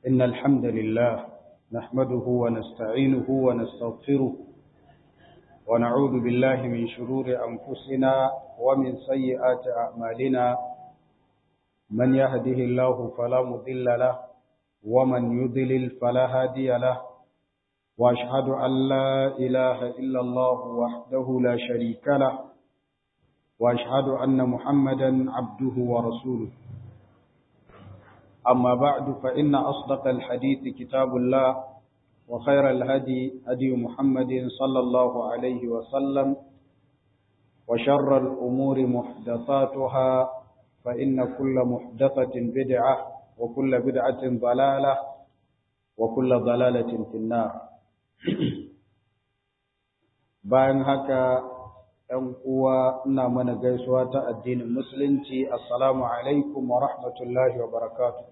إن الحمد لله نحمده ونستعينه ونستغفره ونعوذ بالله من شرور أنفسنا ومن سيئات أعمالنا من يهده الله فلا مضل له ومن يضلل فلا هادي له وأشهد أن لا إله إلا الله وحده لا شريك له وأشهد أن محمدا عبده ورسوله أما بعد فإن أصدق الحديث كتاب الله وخير الهدي هدي محمد صلى الله عليه وسلم وشر الأمور محدثاتها فإن كل محدثة بدعة وكل بدعة ضلالة وكل ضلالة في النار bayan haka ‘yan uwa ina mana gaisuwa ta addinin musulunci assalamu alaikum wa rahmatullahi wa barakatuh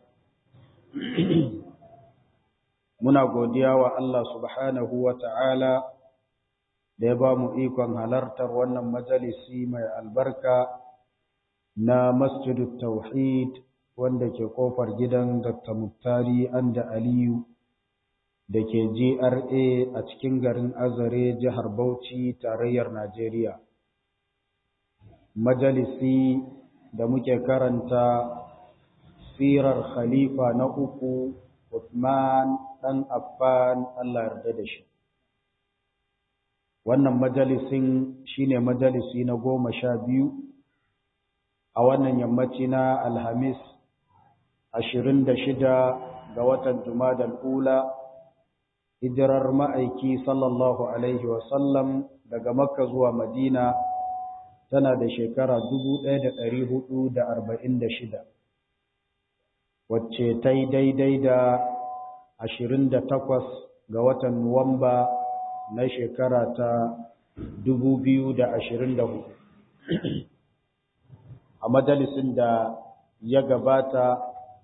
muna godiya wa Allah subhanahu wa ta'ala da ya ba mu ikon halartar wannan majalisi mai albarka na masjidut tauhid wanda ke kofar gidan Dr. Muktari Anda Aliyu da ke GRA a cikin garin Azare jihar Bauchi tarayyar Najeriya. Majalisi da muke karanta sirar khalifa na uku Uthman ɗan Affan Allah yarda da shi. Wannan majalisin shine majalisi na goma sha biyu a wannan yammaci na Alhamis ashirin da shida ga watan Jumadal Ula hijirar ma'aiki sallallahu Alaihi wasallam daga Makka zuwa Madina tana da shekara dubu ɗaya da ɗari hudu da arba'in da shida. wacce ta yi daidai da ashirin da takwas ga watan Nuwamba na shekara ta dubu biyu da ashirin da hudu. A majalisin da ya gabata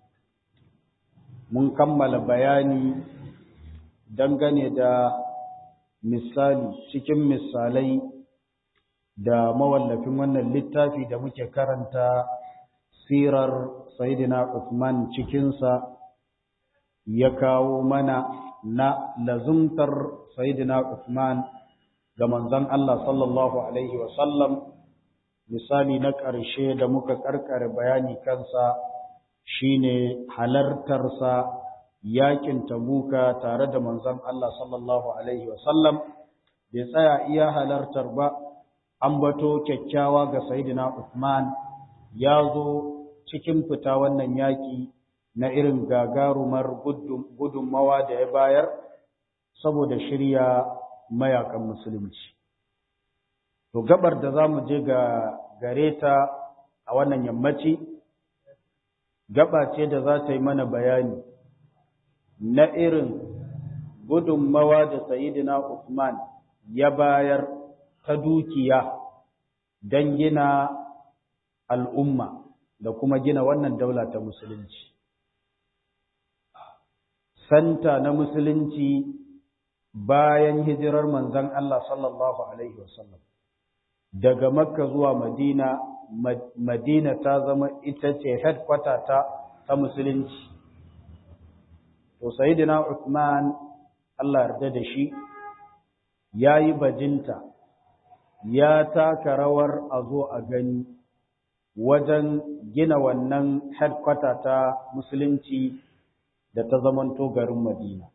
mun kammala bayani dangane da misali cikin misalai da mawallafin wannan littafi da muke karanta sirar Sayyidina Uthman cikinsa ya kawo mana na lazumtar Sayyidina Uthman ga manzon Allah sallallahu alaihi wasallam misali na ƙarshe da muka karkare bayani kansa shine halartarsa yakin tabuka tare da manzon Allah sallallahu alaihi wasallam bai tsaya iya halartar ba an bato kyakkyawa ga Sayyidina Uthman ya zo cikin fita wannan yaƙi na irin gagarumar gudunmawa da ya bayar saboda shirya mayakan musulunci. To gabar da za mu je ga gare ta a wannan yammaci, gaba ce da za ta yi mana bayani na irin gudunmawa da Sayyidina Usman ya bayar ta dukiya don gina al'umma. da kuma gina wannan daula ta musulunci. Santa na musulunci bayan hijirar manzan Allah sallallahu Alaihi wasallam. Daga Makka zuwa Madina, Madina ta zama ita ce headquarter ta, ta musulunci. To, Sayyidina Uthman Allah yarda da shi, ya yi bajinta, ya taka rawar a zo a gani. wajen gina wannan headquarter ta musulunci da ta zamanto garin Madina.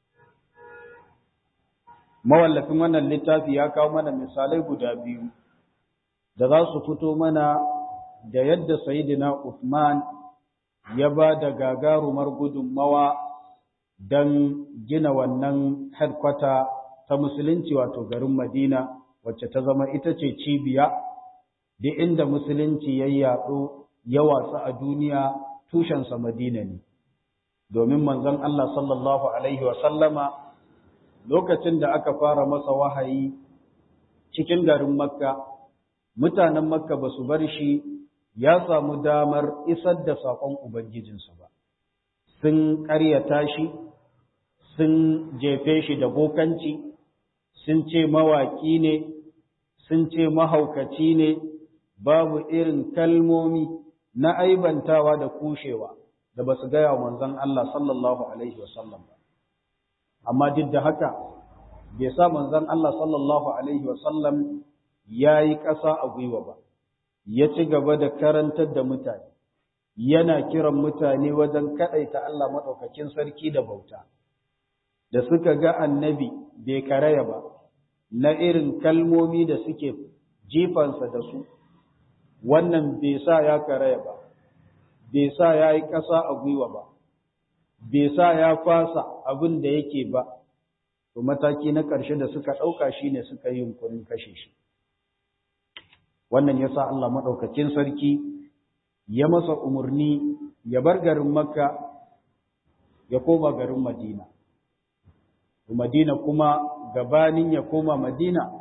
Mawallafin wannan littafi ya kawo mana misalai guda biyu da za su fito mana da yadda Sayyidina Uthman ya ba da gagarumar gudunmawa don gina wannan headquarter ta musulunci wato garin Madina wacce ta zama ita ce cibiya duk inda musulunci ya yaɗo ya watsu a duniya tushensa madina ne domin manzon Allah sallallahu alaihi sallama lokacin da aka fara masa wahayi cikin garin makka mutanen makka ba su bar shi ya samu damar isar da saƙon ubangijinsa ba sun ƙaryata shi sun jefe shi da bokanci sun ce mawaƙi ne sun ce mahaukaci ne babu irin kalmomi na aibantawa da kushewa da ba su gaya wa manzon Allah sallallahu alaihi wasallam ba amma duk da haka bai sa manzon Allah sallallahu alaihi wasallam ya yi ƙasa a gwiwa ba ya ci gaba da karantar da mutane yana kiran mutane wajen kaɗaita Allah maɗaukakin sarki da bauta da suka ga annabi bai karaya ba na irin kalmomi da suke jifansa da su wannan bai sa ya karaya ba bai sa ya yi ƙasa a gwiwa ba bai sa ya fasa abin da yake ba to mataki na ƙarshe da suka ɗauka shi ne suka yi yunkurin kashe shi wannan ya sa Allah maɗaukakin sarki ya masa umarni ya bar garin makka ya koma garin madina madina kuma gabanin ya koma madina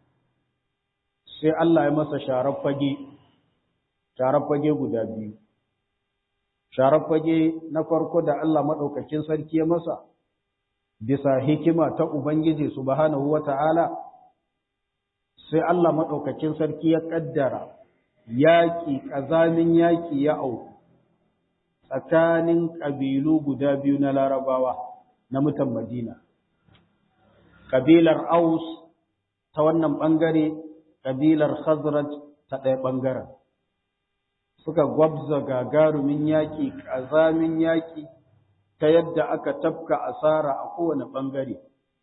sai Allah ya masa sharar fage sharar fage guda biyu sharar fage na farko da Allah maɗaukakin sarki ya masa bisa hikima ta Ubangiji subhanahu wa ta'ala sai Allah maɗaukakin sarki ya ƙaddara yaƙi ƙazamin yaƙi ya auku tsakanin ƙabilu guda biyu na larabawa na mutan Madina. Ƙabilar Aus ta wannan ɓangare, ƙabilar Khazraj ta ɗaya ɓangaren. Suka gwabza gagarumin yaƙi, ƙazamin yaƙi ta yadda aka tafka asara a kowane ɓangare.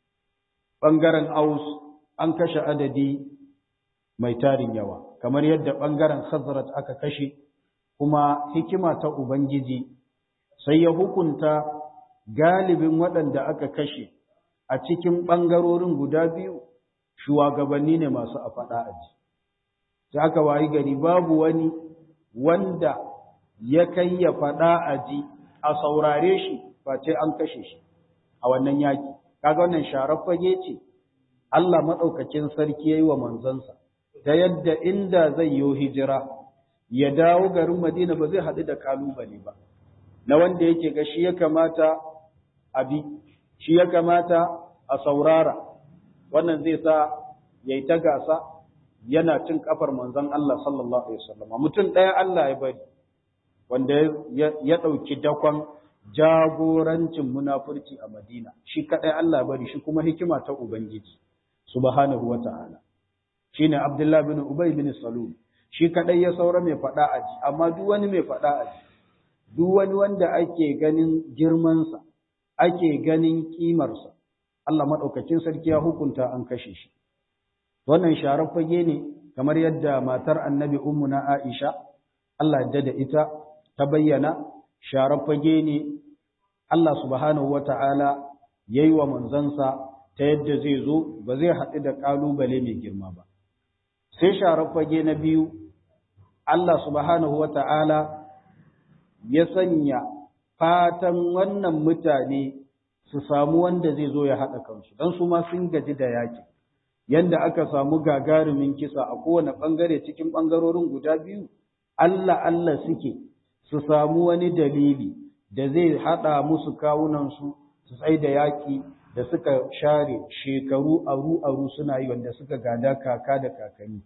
Ɓangaren Aus an kashe adadi mai tarin yawa, kamar yadda ɓangaren Khazraj aka kashe, kuma hikima ta Ubangiji sai ya hukunta galibin waɗanda aka kashe a cikin ɓangarorin guda biyu shugabanni ne masu a faɗa aji. Sai aka wayi gari babu wani wanda ya kai ya faɗa aji a saurare shi face an kashe shi a wannan yaƙi. Kaga wannan sharar fage ce, Allah maɗaukakin sarki ya yi wa manzansa, ta yadda inda zai yi hijira, ya dawo garin Madina ba zai haɗu da ƙalubale ba, na wanda yake ga shi ya kamata a bi, shi ya kamata a saurara, wannan zai sa ya yi ta gasa yana cin kafar manzon Allah sallallahu Alaihi wasallam. Mutum ɗaya Allah ya bari, wanda ya ɗauki dakon jagorancin munafurci a Madina, shi kaɗai Allah ya bari shi kuma hikima ta Ubangiji, subhanahu wa ta'ala. Shi ne Abdullah bin Ubay bin Salul. shi kadai ya saura mai faɗa a ji amma duk wani mai faɗa a ji duk wani wanda ake ganin girmansa ake ganin kimarsa Allah maɗaukacin sarki ya hukunta an kashe shi wannan sharar fage ne kamar yadda matar annabi ummuna Aisha Allah ya da ita ta bayyana sharar fage ne Allah subhanahu wata'ala yayi wa manzansa ta yadda zai zo ba zai haɗu da ƙalubale mai girma ba sai sharar fage na biyu Allah subhanahu wa ta'ala ya sanya fatan wannan mutane su samu wanda zai zo ya haɗa kansu, don su ma sun gaji da yaƙi, yadda aka samu gagarumin kisa a kowane ɓangare cikin ɓangarorin guda biyu, Allah Allah suke su samu wani dalili da zai haɗa musu kawunansu su tsai da yaƙi da suka share shekaru aru-aru suna yi wanda suka gada kaka da kakanni.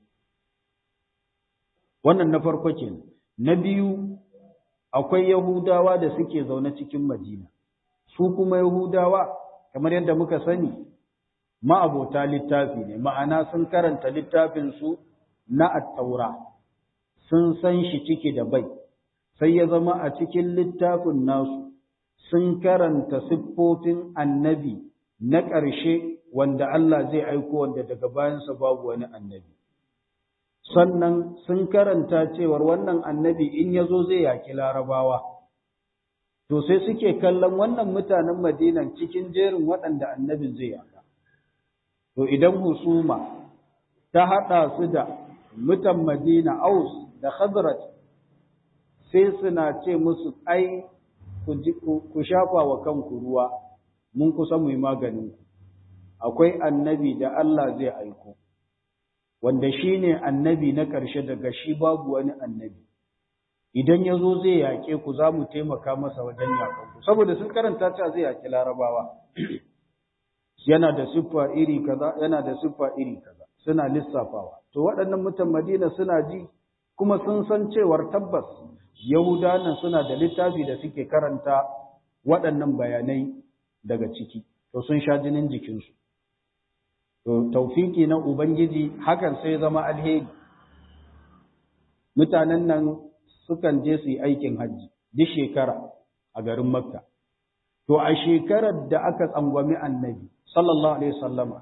wannan na farko kenan na biyu akwai yahudawa da suke zaune cikin madina su kuma yahudawa kamar yadda muka sani ma'abota littafi ne ma'ana sun karanta littafin su na attaura sun san shi ciki da bai sai ya zama a cikin littafin nasu sun karanta siffofin annabi na ƙarshe wanda Allah zai aiko wanda daga bayansa babu wani annabi sannan sun karanta cewar wannan annabi in ya zo zai yaki larabawa to sai suke kallon wannan mutanen madinan cikin jerin waɗanda annabin zai yaka to idan husuma ta haɗa su da mutan madina aus da khazraj sai suna ce musu ai ku shafa wa kanku ruwa mun kusa mu yi maganin akwai annabi da Allah zai aiko wanda shi ne annabi na ƙarshe daga shi babu wani annabi idan ya zo zai yaƙe ku za mu taimaka masa wajen yaƙanku saboda sun karanta cewa zai yaƙi larabawa yana da siffa iri kaza yana da siffa iri kaza suna lissafawa to waɗannan mutan madina suna ji kuma sun san cewar tabbas yahudawan nan suna da littafi da suke karanta waɗannan bayanai daga ciki to sun sha jinin jikinsu to taufiki na ubangiji hakan sai zama alheri mutanen nan sukan je su yi aikin hajji duk shekara a garin makka to a shekarar da aka tsangwami annabi sallallahu alaihi wasallama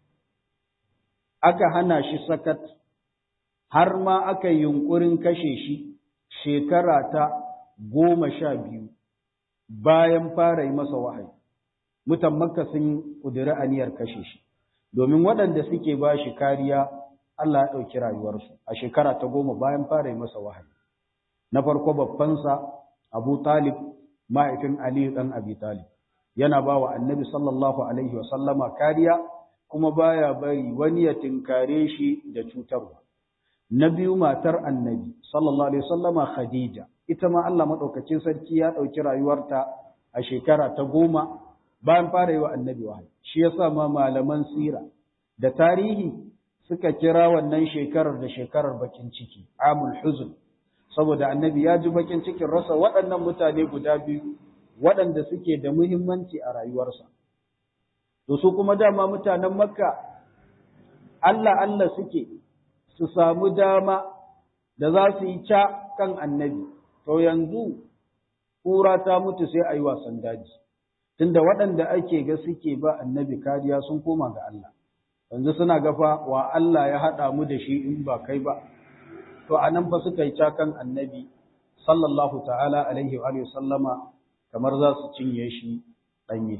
aka hana shi sakat har ma aka yi yunkurin kashe shi shekara ta goma sha biyu bayan fara yi masa wahayi mutan makka sun ƙudiri aniyar kashe shi domin waɗanda suke ba shi kariya Allah ya ɗauki rayuwarsu a shekara ta goma bayan fara yi masa wahayi na farko babbansa abu talib mahaifin aliyu ɗan abi talib yana ba wa annabi sallallahu alaihi wasallama kariya kuma baya bari wani ya tinkare shi da cutarwa na biyu matar annabi sallallahu alaihi wasallama khadija ita ma Allah madaukakin sarki ya dauki rayuwarta a shekara ta goma bayan fara yi wa annabi wahayi shi yasa ma malaman sira da tarihi suka kira wannan shekarar da shekarar bakin ciki amul huzn saboda annabi ya ji bakin cikin rasa waɗannan mutane guda biyu waɗanda suke da muhimmanci a rayuwarsa to su kuma dama mutanen makka Allah Allah suke su samu dama da za su yi ca kan annabi, to yanzu kura ta mutu sai a yi wasan daji, tunda waɗanda ake ga suke ba annabi kariya sun koma ga Allah, yanzu suna gafa wa Allah ya haɗa mu da shi in ba kai ba, to a nan fa suka yi ca kan annabi, sallallahu ta'ala alaihi wa sallama kamar za su cinye shi ɗanye.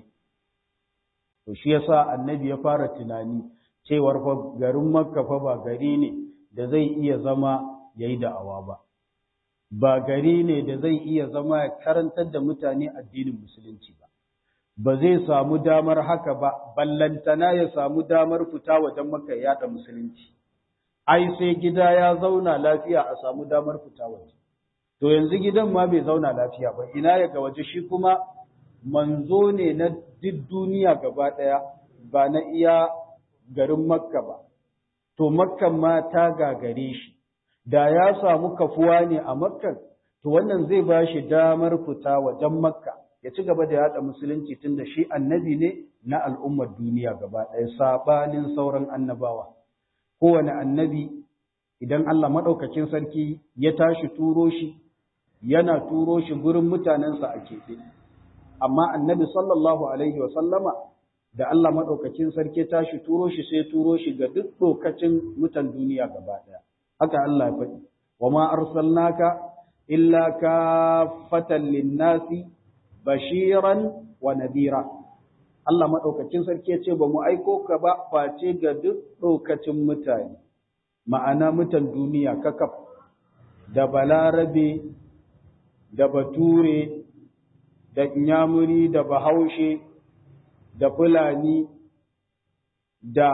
To shi yasa annabi ya fara tunani cewar fa garin Makka fa ba gari ne da zai iya zama ya yi da'awa ba, ba gari ne da zai iya zama ya karantar da mutane addinin musulunci ba, ba zai samu damar haka ba, ballantana ya samu damar fita wajen maka yada musulunci. Ai, sai gida ya zauna lafiya a samu damar fita waje. To yanzu gidan ma bai zauna lafiya ba, ina ya ga waje shi kuma manzo ne na duk duniya gaba ɗaya, ba na iya garin Makka ba. to makkan ma ta gagare shi da ya samu kafuwa ne a makkan to wannan zai ba shi damar fita wajen makka ya ci gaba da yada musulunci tunda shi annabi ne na al'ummar duniya gaba ɗaya sabanin sauran annabawa kowane annabi idan Allah maɗaukakin sarki ya tashi turo shi yana turo shi gurin mutanensa a keɓe amma annabi sallallahu alaihi wa sallama da Allah maɗaukakin sarki tashi turo shi sai turo shi ga duk lokacin mutan duniya gaba ɗaya. Haka Allah ya faɗi, wa ma arsalnaka illa kafatan linnasi bashiran wa nadira. Allah maɗaukakin sarki ya ce ba mu aiko ka ba face ga duk lokacin mutane, ma'ana mutan duniya kakaf da balarabe da bature da inyamuri da bahaushe da Fulani da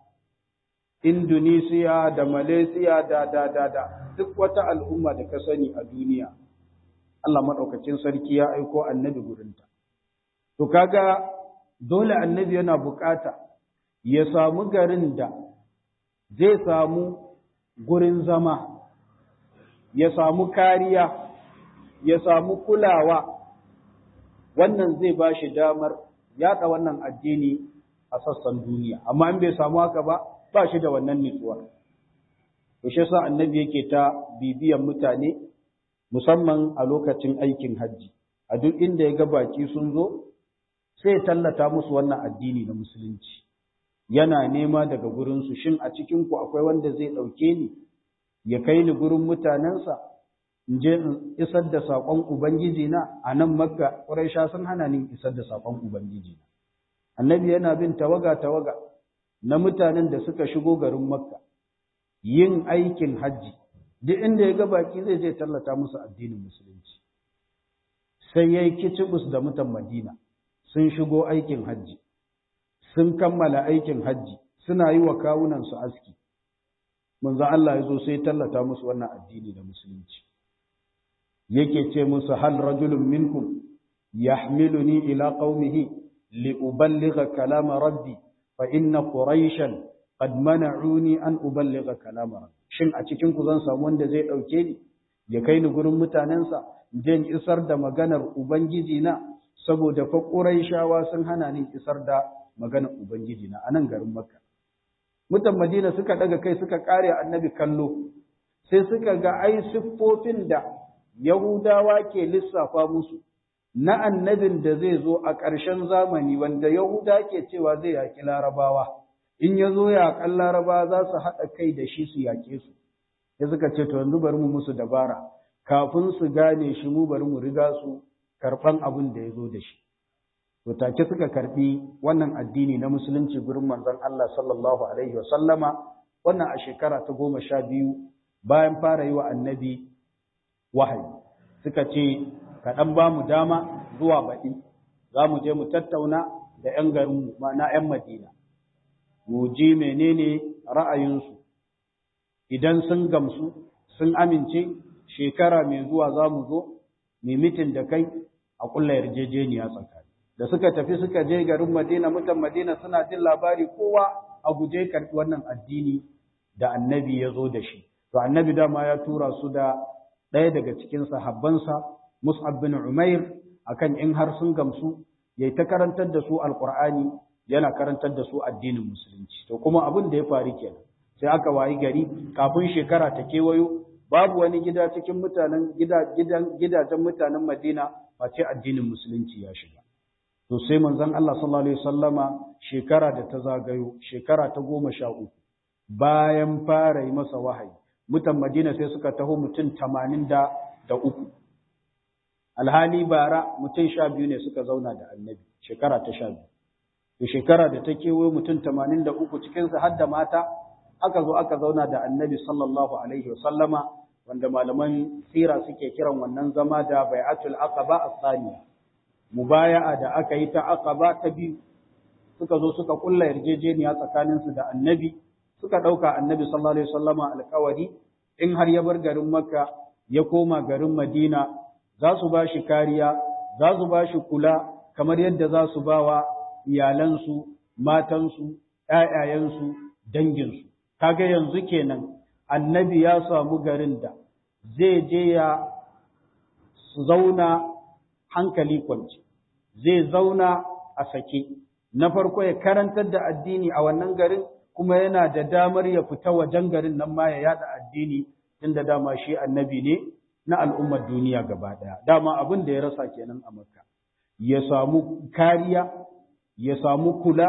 Indonesiya da Malaysia da da da da duk wata al'umma da ka sani a duniya Allah maɗaukacin sarki ya aiko annabi gurinta to kaga dole annabi yana bukata ya samu garin da zai samu gurin zama ya samu kariya ya samu kulawa wannan zai ba shi damar yaɗa wannan addini a sassan duniya amma in bai samu haka ba ba shi da wannan nutsuwa to shi yasa annabi yake ta bibiyan mutane musamman a lokacin aikin hajji a duk inda ya ga baki sun zo sai ya tallata musu wannan addini na musulunci yana nema daga gurinsu shin a cikin ku akwai wanda zai ɗauke ni ya kai ni gurin mutanensa in je in isar da saƙon ubangiji na a nan makka ƙuraisha sun hana ni isar da saƙon ubangiji na annabi yana bin tawaga tawaga na mutanen da suka shigo garin makka yin aikin hajji duk inda ya ga baki zai je tallata musu addinin musulunci sai ya yi kicibus da mutan madina sun shigo aikin hajji sun kammala aikin hajji suna yi wa kawunansu aski manzo Allah ya zo sai tallata musu wannan addini da musulunci yake ce musu hal rajulun minkum yahmiluni ila qaumihi li uballigha kalama rabbi fa inna quraishan qad mana'uni an uballigha kalama rabbi shin a cikin ku zan samu wanda zai dauke ni ya kai ni gurin mutanensa je in isar da maganar ubangiji na saboda fa Qurayshawa sun hana ni isar da maganar ubangiji na anan garin Makka mutan Madina suka daga kai suka kare annabi kallo sai suka ga ai siffofin da Yahudawa ke lissafa musu na annabin da zai zo a ƙarshen zamani wanda Yahuda ke cewa zai yaƙi Larabawa in ya zo yaƙan Larabawa za su haɗa kai da shi su yaƙe su sai suka ce to yanzu bari mu musu dabara kafin su gane shi mu bari mu riga su karɓan abin da ya zo da shi to take suka karɓi wannan addini na musulunci gurin manzon Allah sallallahu alaihi wa sallama wannan a shekara ta goma sha biyu bayan fara yi wa annabi wahayi suka ce ka ɗan ba mu dama zuwa baɗi za mu je mu tattauna da ‘yan garinmu ma'ana ‘yan madina mu ji menene ra'ayinsu idan sun gamsu sun amince shekara mai zuwa za mu zo mai mitin da kai a ƙulla yarjejeniya tsakani da suka tafi suka je garin madina mutan madina suna jin labari kowa a guje karɓi wannan addini da annabi ya zo da shi to annabi dama ya tura su da ɗaya daga cikin sahabbansa Mus'ab bin Umair akan in har sun gamsu yayi ta karantar da su alqur'ani yana karantar da su addinin musulunci to kuma abin da ya faru kenan sai aka wayi gari kafin shekara ta kewayo babu wani gida cikin mutanen gida gidan gidajen mutanen Madina face addinin musulunci ya shiga to sai manzon Allah sallallahu alaihi wasallama shekara da ta zagayo shekara ta goma sha uku bayan fara yi masa wahayi mutan Madina sai suka taho mutum tamanin da uku alhali bara mutum sha biyu ne suka zauna da annabi shekara ta sha biyu to shekara da ta kewaye mutum tamanin da uku cikinsu har da mata aka zo aka zauna da annabi sallallahu alaihi wasallama wanda malaman sira suke kiran wannan zama da bai'atul aqaba as-saniya mubaya'a da aka yi ta aqaba ta biyu suka zo suka kulla yarjejeniya tsakaninsu da annabi suka dauka annabi sallallahu alaihi wasallama alƙawari in har ya bar garin makka ya koma garin madina za su ba shi kariya, za su ba shi kula kamar yadda za su ba wa iyalansu, matansu, ‘ya'yayensu, danginsu. Kaga yanzu kenan, annabi ya samu garin da zai je ya zauna hankali kwanci, zai zauna a sake. Na farko ya karantar da addini a wannan garin, kuma yana da damar ya fita wajen garin nan ma ya yada addini, inda dama shi annabi ne. na al'ummar duniya gaba ɗaya. Dama abin da ya rasa kenan a Makka, ya samu kariya, ya samu kula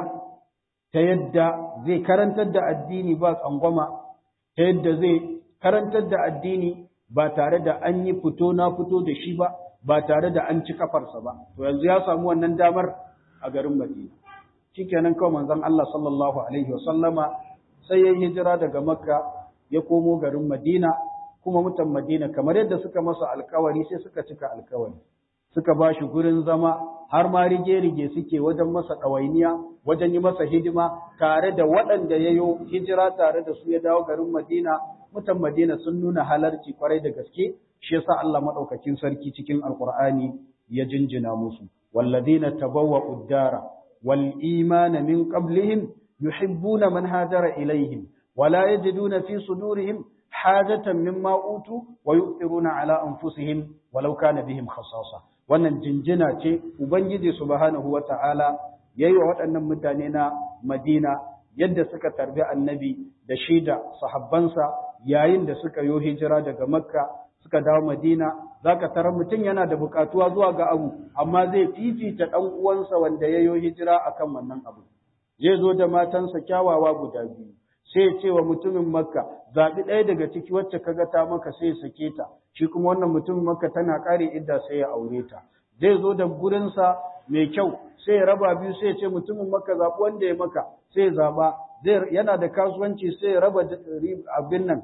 ta yadda zai karantar da addini ba tsangwama, ta yadda zai karantar da addini ba tare da an yi fito na fito da shi ba, ba tare da an ci kafarsa ba. To yanzu ya samu wannan damar a garin Madina. Shikenan kawai manzon Allah sallallahu Alaihi wasallama sai ya hijira daga Makka ya komo garin Madina kuma mutan Madina kamar yadda suka masa alkawari sai suka cika alkawari suka ba shi gurin zama har ma rige-rige suke wajen masa ɗawainiya wajen yi masa hidima tare da waɗanda ya yi hijira tare da su ya dawo garin Madina mutan Madina sun nuna halarci kwarai da gaske shi yasa Allah madaukakin sarki cikin alkur'ani ya jinjina musu walladina tabawwa'u ad-dara wal imana min qablihim yuhibbuna man hajara ilaihim wala yajiduna fi sudurihim hajatan mimma utu wa yu'thiruna ala anfusihim walau kana bihim khasasa wannan jinjina ce ubangiji subhanahu wata'ala yayi wa waɗannan mutane na Madina yadda suka tarbi annabi da shi da sahabbansa yayin da suka yo hijira daga Makka suka dawo Madina zaka tarar mutum yana da bukatuwa zuwa ga abu amma zai fifita dan uwansa wanda ya yo hijira akan wannan abu zai zo da matansa kyawawa guda biyu sai ya ce wa mutumin makka zaɓi ɗaya daga ciki wacce kaga ta maka sai ya sake ta shi kuma wannan mutumin makka tana ƙare idda sai ya aure ta zai zo da gurinsa mai kyau sai ya raba biyu sai ya ce mutumin makka zaɓi wanda ya maka sai ya zaɓa zai yana da kasuwanci sai ya raba abin nan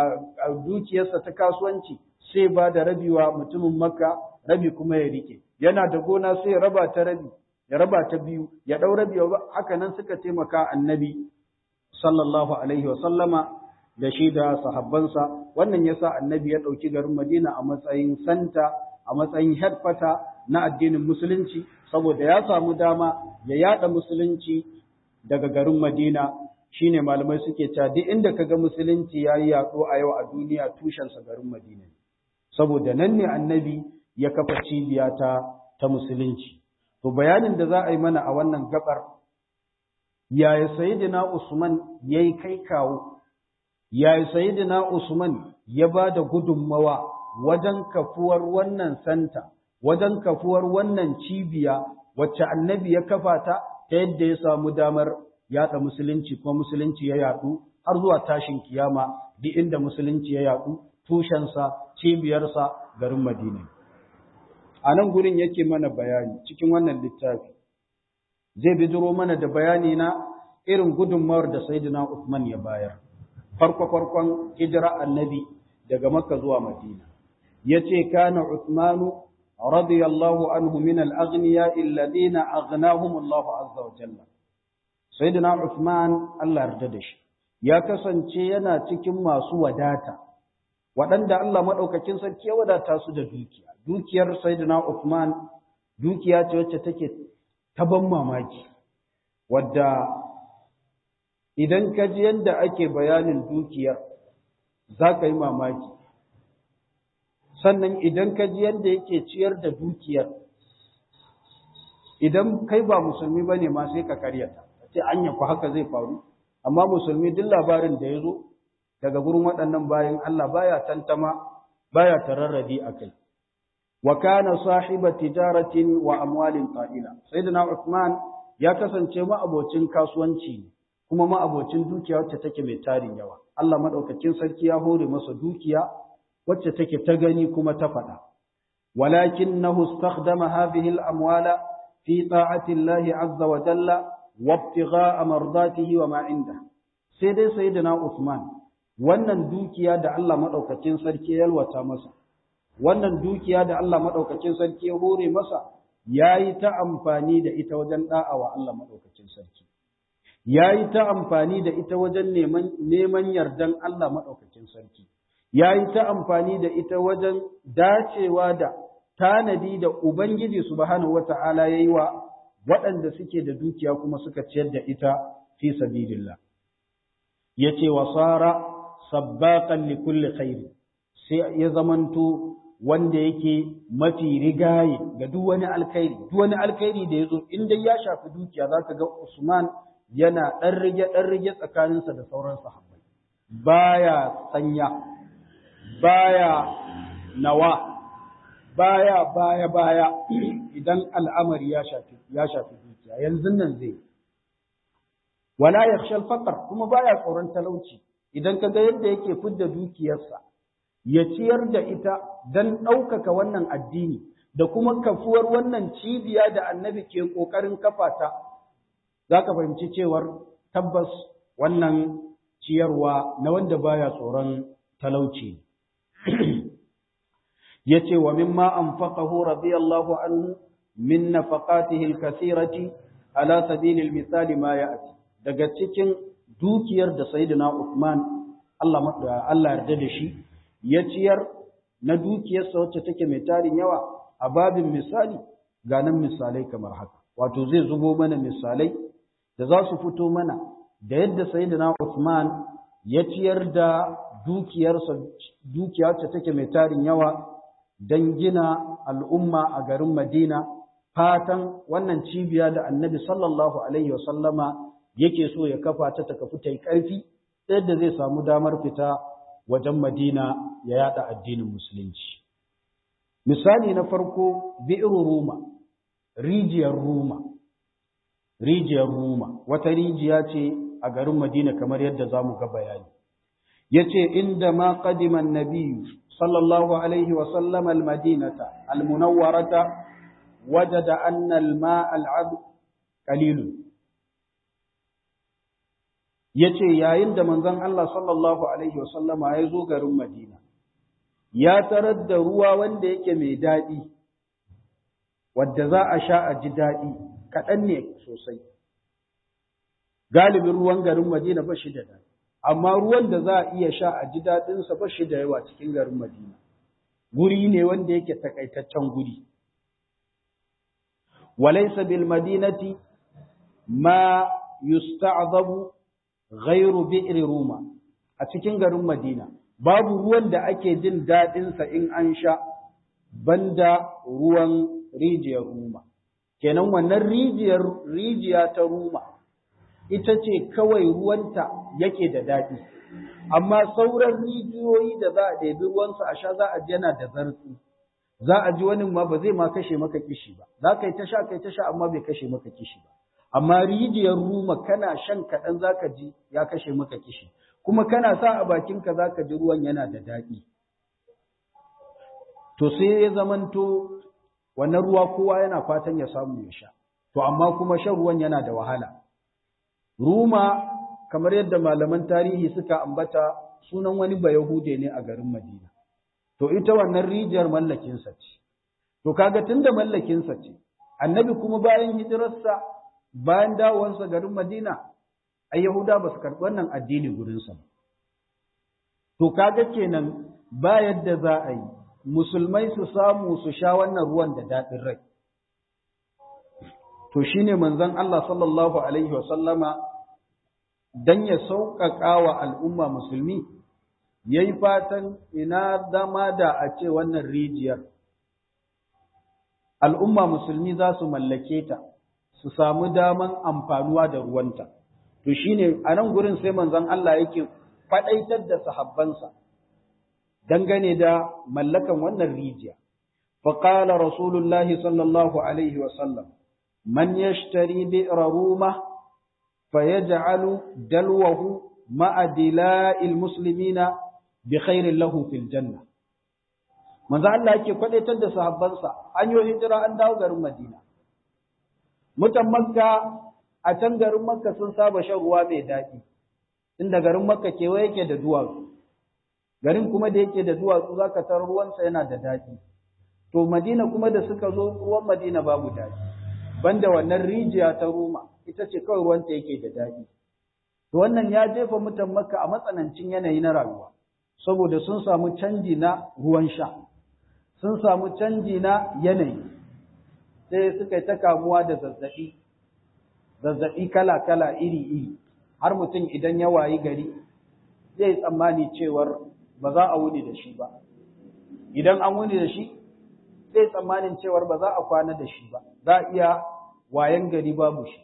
dukiyarsa ta kasuwanci sai ba da rabiwa mutumin makka rabi kuma ya rike yana da gona sai ya raba ta rabi ya raba ta biyu ya ɗau rabi haka nan suka taimaka annabi sallallahu alaihi wa sallama da shi da sahabbansa wannan yasa annabi ya ɗauki garin Madina a matsayin santa a matsayin headquarter na addinin musulunci saboda ya samu dama ya yada musulunci daga garin Madina shine malamai suke cewa duk inda kaga musulunci yayi yaɗo a yau a duniya tushensa garin Madina saboda nan ne annabi ya kafa cibiya ta ta musulunci to bayanin da za a yi mana a wannan gabar yaya sayyidina Usman yayi kai kawo yaya sayyidina Usman ya ba da gudunmawa wajen kafuwar wannan santa wajen kafuwar wannan cibiya wacce annabi ya kafa ta ta yadda ya samu damar yada musulunci kuma musulunci ya yadu har zuwa tashin kiyama duk inda musulunci ya yadu tushensa cibiyarsa garin Madina a nan gurin yake mana bayani cikin wannan littafi zai bidiro mana da bayani na irin gudunmawar da Sayyidina Uthman ya bayar farko farkon hijira annabi daga Makka zuwa Madina yace kana Uthmanu radiyallahu anhu min al-aghniya alladhina aghnahum Allah azza wa jalla Sayyidina Uthman Allah yarda da shi ya kasance yana cikin masu wadata waɗanda Allah maɗaukakin sarki ya wadata su da dukiya dukiyar Sayyidina Uthman dukiya ce wacce take ta ban mamaki wadda idan ka ji yadda ake bayanin dukiyar za ka yi mamaki sannan idan ka ji yadda yake ciyar da dukiyar idan kai ba musulmi ba ne ma sai ka karyata ce anya ku haka zai faru amma musulmi duk labarin da ya zo daga gurin waɗannan bayan Allah baya tantama baya tararradi a kai wa kana sahiba tijaratin wa amwalin qa'ila sayyidina Uthman ya kasance ma'abocin kasuwanci ne kuma ma'abocin dukiya wacce take mai tarin yawa Allah madaukakin sarki ya hore masa dukiya wacce take ta gani kuma ta faɗa walakinahu istakhdama hadhihi al-amwala fi ta'ati Allah azza wa jalla wa ibtigha'a mardatihi wa ma inda sai dai sayyidina Uthman wannan dukiya da Allah madaukakin sarki ya yalwata masa wannan dukiya da Allah madaukakin sarki ya hore masa yayi ta amfani da ita wajen da'awa Allah madaukakin sarki yayi ta amfani da ita wajen neman neman yardan Allah madaukakin sarki yayi ta amfani da ita wajen dacewa da tanadi da ubangiji subhanahu wata'ala yayi wa waɗanda suke da dukiya kuma suka ciyar da ita fi sabilillah yace wasara sabbaqan li kulli khair sai ya zamanto wanda yake mafi rigaye ga duk wani alkhairi duk wani alkhairi da yazo in dai ya shafi dukiya zaka ga Usman yana dan rige dan rige tsakaninsa da sauran sahabbai baya sanya baya nawa baya baya baya idan al'amari ya shafi ya shafi dukiya yanzu nan zai wala yakhsha al-faqr kuma baya tsoron talauci idan ka ga yadda yake fidda dukiyarsa ya ciyar da ita don ɗaukaka wannan addini da kuma kafuwar wannan cibiya da annabi ke ƙoƙarin kafa ta za ka fahimci cewar tabbas wannan ciyarwa na wanda baya tsoron talauci ya ce wa mimma anfaqahu radiyallahu anhu min nafaqatihi al-kathirati ala sabilil misali ma ya'ti daga cikin dukiyar da sayyidina Uthman Allah Allah yarda da shi ya ciyar na dukiyarsa wacce take mai tarin yawa a babin misali ga nan misalai kamar haka wato zai zubo mana misalai da za su fito mana da yadda sayyidina Uthman ya ciyar da dukiyarsa dukiya wacce take mai tarin yawa don gina al'umma a garin Madina fatan wannan cibiya da Annabi sallallahu alaihi wasallama yake so ya kafa ta ta kafu ta yi ƙarfi yadda zai samu damar fita wajen Madina ya yada addinin musulunci. Misali na farko bi'ru Ruma, rijiyar Ruma. Rijiyar Ruma, wata rijiya ce a garin Madina kamar yadda za mu ga bayani. Yace inda ma qadiman nabiyyu sallallahu alaihi wa sallam al-madinata al-munawwarata wajada anna al-ma'a al-'adb qalilun ya ce yayin da manzon Allah sallallahu Alaihi wasallama ya zo garin Madina, ya tarar da ruwa wanda yake mai daɗi, wadda za a sha a ji daɗi, kaɗan ne sosai. Galibin ruwan garin Madina ba shi da daɗi, amma ruwan da za a iya sha a ji daɗinsa ba shi da yawa cikin garin Madina. Guri ne wanda yake takaitaccen guri. Walaisa bil madinati ma yusta'zabu ghairu bi'ri ruma a cikin garin Madina babu ruwan da ake jin daɗinsa in an sha banda ruwan rijiyar ruma kenan wannan rijiyar rijiya ta ruma ita ce kawai ruwanta yake da daɗi amma sauran rijiyoyi da za a ɗebi ruwansa a sha za a ji yana da zartsi za a ji wani ma ba zai ma kashe maka kishi ba za ka yi ta sha kai ta sha amma bai kashe maka kishi ba amma rijiyar ruma kana shan kaɗan za ka ji ya kashe maka kishi kuma kana sa a bakinka za ka ji ruwan yana da daɗi to sai ya zamanto wannan ruwa kowa yana fatan ya samu ya sha to amma kuma shan ruwan yana da wahala ruma kamar yadda malaman tarihi suka ambata sunan wani bayahude ne a garin madina to ita wannan rijiyar mallakinsa ce to kaga tunda mallakinsa ce annabi kuma bayan hijirarsa bayan dawowarsa garin madina ai yahuda ba su karɓi wannan addini gurinsa ba to kaga kenan ba yadda za a yi musulmai su samu su sha wannan ruwan da daɗin rai to shine manzon Allah sallallahu alaihi wa sallama dan ya sauƙaƙa wa al'umma musulmi yayi fatan ina zama da a ce wannan rijiyar al'umma musulmi za su mallake ta su samu daman amfanuwa da ruwanta to shine a nan gurin sai manzon Allah yake faɗaitar da sahabbansa dangane da mallakan wannan rijiya. Faƙala Rasulullahi sallallahu Alaihi wasallam, man yashtari bi'ra ruma fa yaj'alu dalwahu ma'a dila'il muslimina bi khairin lahu fil janna. Manzo Allah yake kwadaitar da sahabbansa an yi hijira an dawo garin Madina. Mutan Makka a can garin Makka sun saba shan ruwa mai daɗi. Inda garin Makka kewaye yake da duwatsu. garin kuma da yake da duwatsu zaka tar ruwansa yana da daɗi to madina kuma da suka zo ruwan madina babu daɗi banda wannan rijiya ta roma ita ce kawai ruwanta yake da daɗi to wannan ya jefa mutan makka a matsanancin yanayi na rayuwa saboda sun samu canji na ruwan sha sun samu canji na yanayi sai suka yi ta kamuwa da zazzaɓi zazzaɓi kala kala iri iri har mutum idan ya wayi gari zai tsammani cewar ba za a wuni da shi ba idan an wuni da shi zai tsammanin cewar ba za a kwana da shi ba za a iya wayan gari babu shi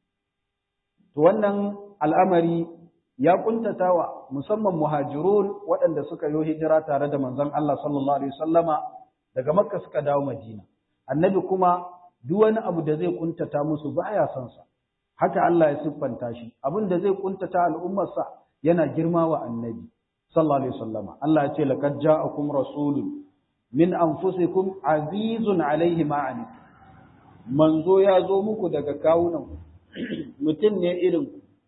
to wannan al'amari ya kuntatawa musamman muhajirun waɗanda suka yi hijira tare da manzon Allah sallallahu alaihi wasallama daga makka suka dawo madina annabi kuma duk wani abu da zai kuntata musu baya son sa haka Allah ya siffanta shi abin da zai kuntata al'ummarsa yana girma wa annabi sallallahu alaihi wasallama Allah ya ce laqad ja'akum rasulun min anfusikum azizun alaihi ma manzo ya zo muku daga kawunan mutum ne irin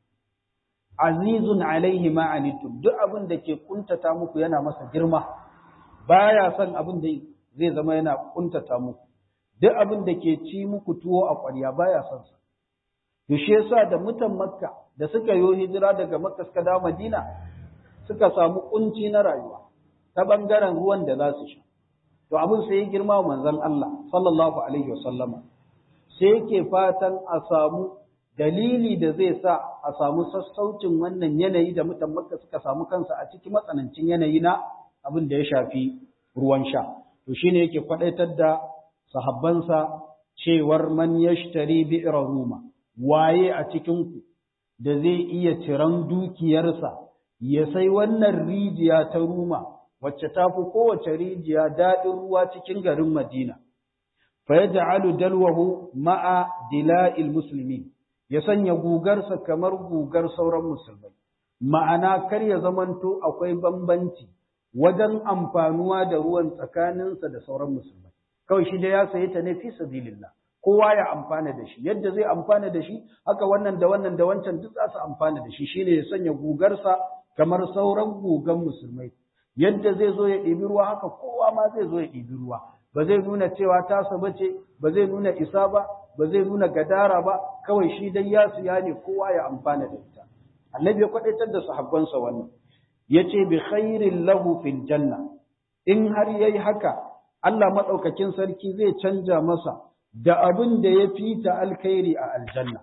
azizun alaihi ma duk abin da ke kuntata muku yana masa girma baya son abin da zai zama yana kuntata muku duk abin da ke ci muku tuwo a ƙwarya baya son sa to shi yasa da mutan makka da suka yi hijira daga makka suka dawo madina suka samu kunci na rayuwa ta bangaren ruwan da za su sha to abin sai ya girma manzon Allah sallallahu alaihi wasallama sai yake fatan a samu dalili da zai sa a samu sassaucin wannan yanayi da mutan makka suka samu kansa a cikin matsanancin yanayi na abin da ya shafi ruwan sha to shine yake kwadaitar da sahabbansa cewar man yashtari bi'ra ruma waye a cikin ku da zai iya ciran dukiyarsa ya sai wannan rijiya ta ruma wacce ta fi kowace rijiya daɗin ruwa cikin garin Madina fa yaj'alu dalwahu ma'a dila'il muslimin ya sanya gugarsa kamar gugar sauran musulmai ma'ana kar ya zamanto akwai bambanci wajen amfanuwa da ruwan tsakaninsa da sauran musulmai kawai shi da ya saye ta ne fi sabilillah kowa ya amfana da shi yadda zai amfana da shi haka wannan da wannan da wancan duk za su amfana da shi shine ya sanya gugarsa kamar sauran gugan musulmai yadda zai zo ya ɗibi ruwa haka kowa ma zai zo ya ɗibi ruwa ba zai nuna cewa tasa bace ba zai nuna isa ba ba zai nuna gadara ba kawai shi dai ya siya ne kowa ya amfana da ita annabi ya kwadaitar da sahabbansa wannan yace bi khairin lahu fil janna in har yayi haka Allah madaukakin sarki zai canja masa da abin da ya fita alkhairi a aljanna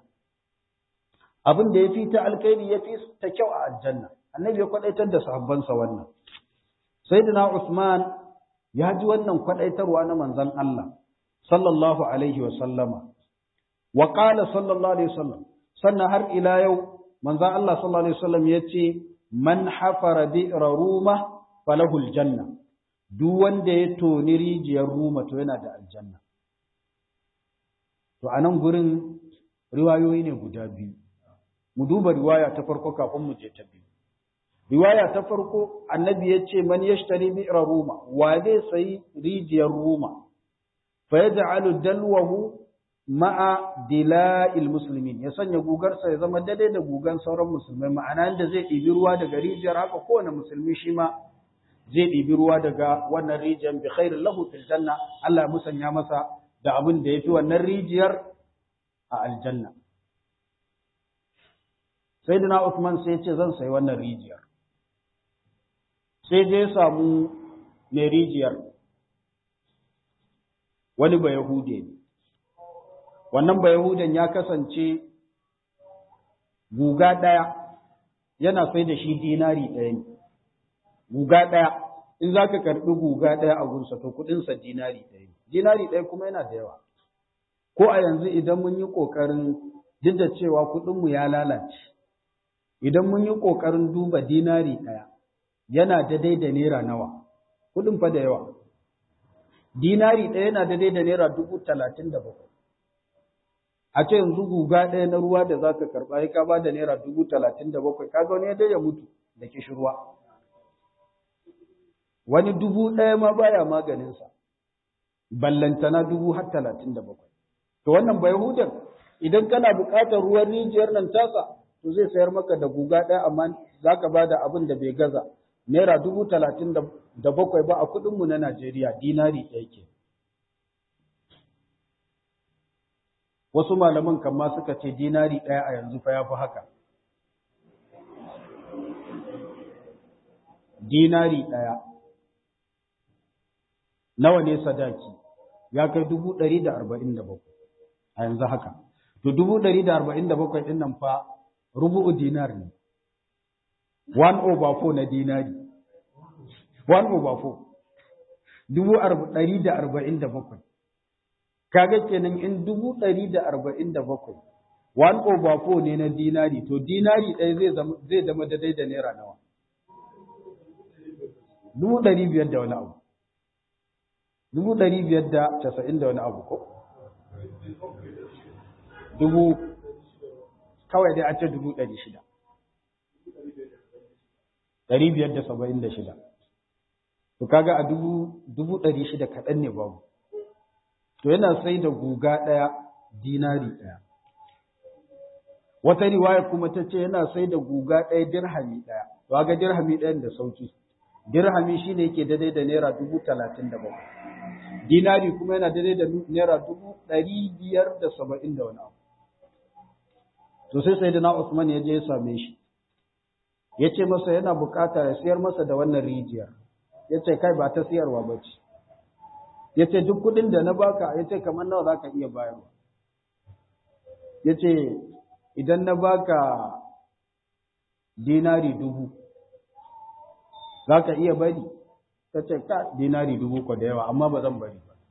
abin da ya fita alkhairi ya fi ta kyau a aljanna annabi ya kwadaitar da sahabbansa wannan sayyidina Usman ya ji wannan kwadaitarwa na manzon Allah sallallahu alaihi wa sallama wa qala sallallahu alaihi wasallam sannan har ila yau manzon Allah sallallahu alaihi wasallam yace man hafara bi'ra ruma falahu aljanna duk wanda ya toni rijiyar ruma to yana da aljanna to anan gurin riwayoyi ne guda biyu mu duba riwaya ta farko kafin mu je ta biyu riwaya ta farko annabi ya ce man yashtari bi'ra ruma wa zai sayi rijiyar ruma fa yaj'alu dalwahu ma'a dila'il muslimin ya sanya gugarsa ya zama daidai da gugan sauran musulmai ma'ana inda zai ɗibi ruwa daga rijiyar haka kowane musulmi shi ma zai ɗibi ruwa daga wannan rijiyar bi khairin lahu fil janna Allah ya musanya masa da abin da yafi wannan rijiyar a aljanna sayyidina Uthman sai ya ce zan sayi wannan rijiyar sai je samu mai rijiyar wani ba Yahude ne wannan ba Yahudan ya kasance guga ɗaya yana sai da shi dinari ɗaya ne guga ɗaya in za ka karɓi guga ɗaya a gunsa to kuɗinsa dinari ɗaya ne dinari ɗaya kuma yana da yawa ko a yanzu idan mun yi ƙoƙarin duk da cewa kuɗinmu ya lalace idan mun yi ƙoƙarin duba dinari ɗaya yana daidai da naira nawa kuɗin fa da yawa dinari ɗaya yana daidai da naira dubu talatin da bakwai a ce yanzu guga ɗaya na ruwa da za ka karɓa ya ka ba da naira dubu talatin da bakwai ka ga wani ya ya mutu da kishirwa wani dubu ɗaya ma baya maganinsa ballantana dubu har talatin da bakwai to wannan bai hudan idan kana buƙatar ruwan rijiyar nan tasa to zai sayar maka da guga ɗaya amma za ka ba da abin da bai gaza naira dubu talatin da bakwai ba a kuɗinmu na Najeriya dinari ɗaya ke. Wasu malaman kama suka ce dinari ɗaya a yanzu fa ya fi haka. Dinari ɗaya. Nawa ne sadaki? Ya kai dubu ɗari da arba'in da bakwai a yanzu haka. To dubu ɗari da arba'in da bakwai ɗin nan fa rubu'u dinar ne. one over four na dinari one over four dubu ɗari da arba'in da bakwai kaga kenan in dubu ɗari da arba'in da bakwai one over four ne na dinari to dinari ɗaya zai zama zai zama daidai da naira nawa dubu ɗari biyar da wani abu dubu ɗari biyar da casa'in da wani abu ko dubu kawai dai a ce dubu ɗari shida ɗari biyar da saba'in da shida. To kaga a dubu ɗari shida kaɗan ne babu. To yana sai da guga ɗaya dinari ɗaya. Wata riwaya kuma ta ce yana sai da guga ɗaya dirhami ɗaya. To ga dirhami ɗayan da sauki. Dirhami shi ne yake daidai da naira dubu talatin da bakwai. Dinari kuma yana daidai da naira dubu ɗari biyar da saba'in da wani abu. To sai sai da na Usman ya je ya same shi. ya ce masa yana bukata ya siyar masa da wannan rijiyar ya ce kai ba ta siyarwa ba ce ya ce duk kudin da na baka ya ce kamar nawa za ka iya bayarwa ya ce idan na baka dinari dubu za ka iya bari ta ce ka dinari dubu ko da yawa amma ba zan bari ba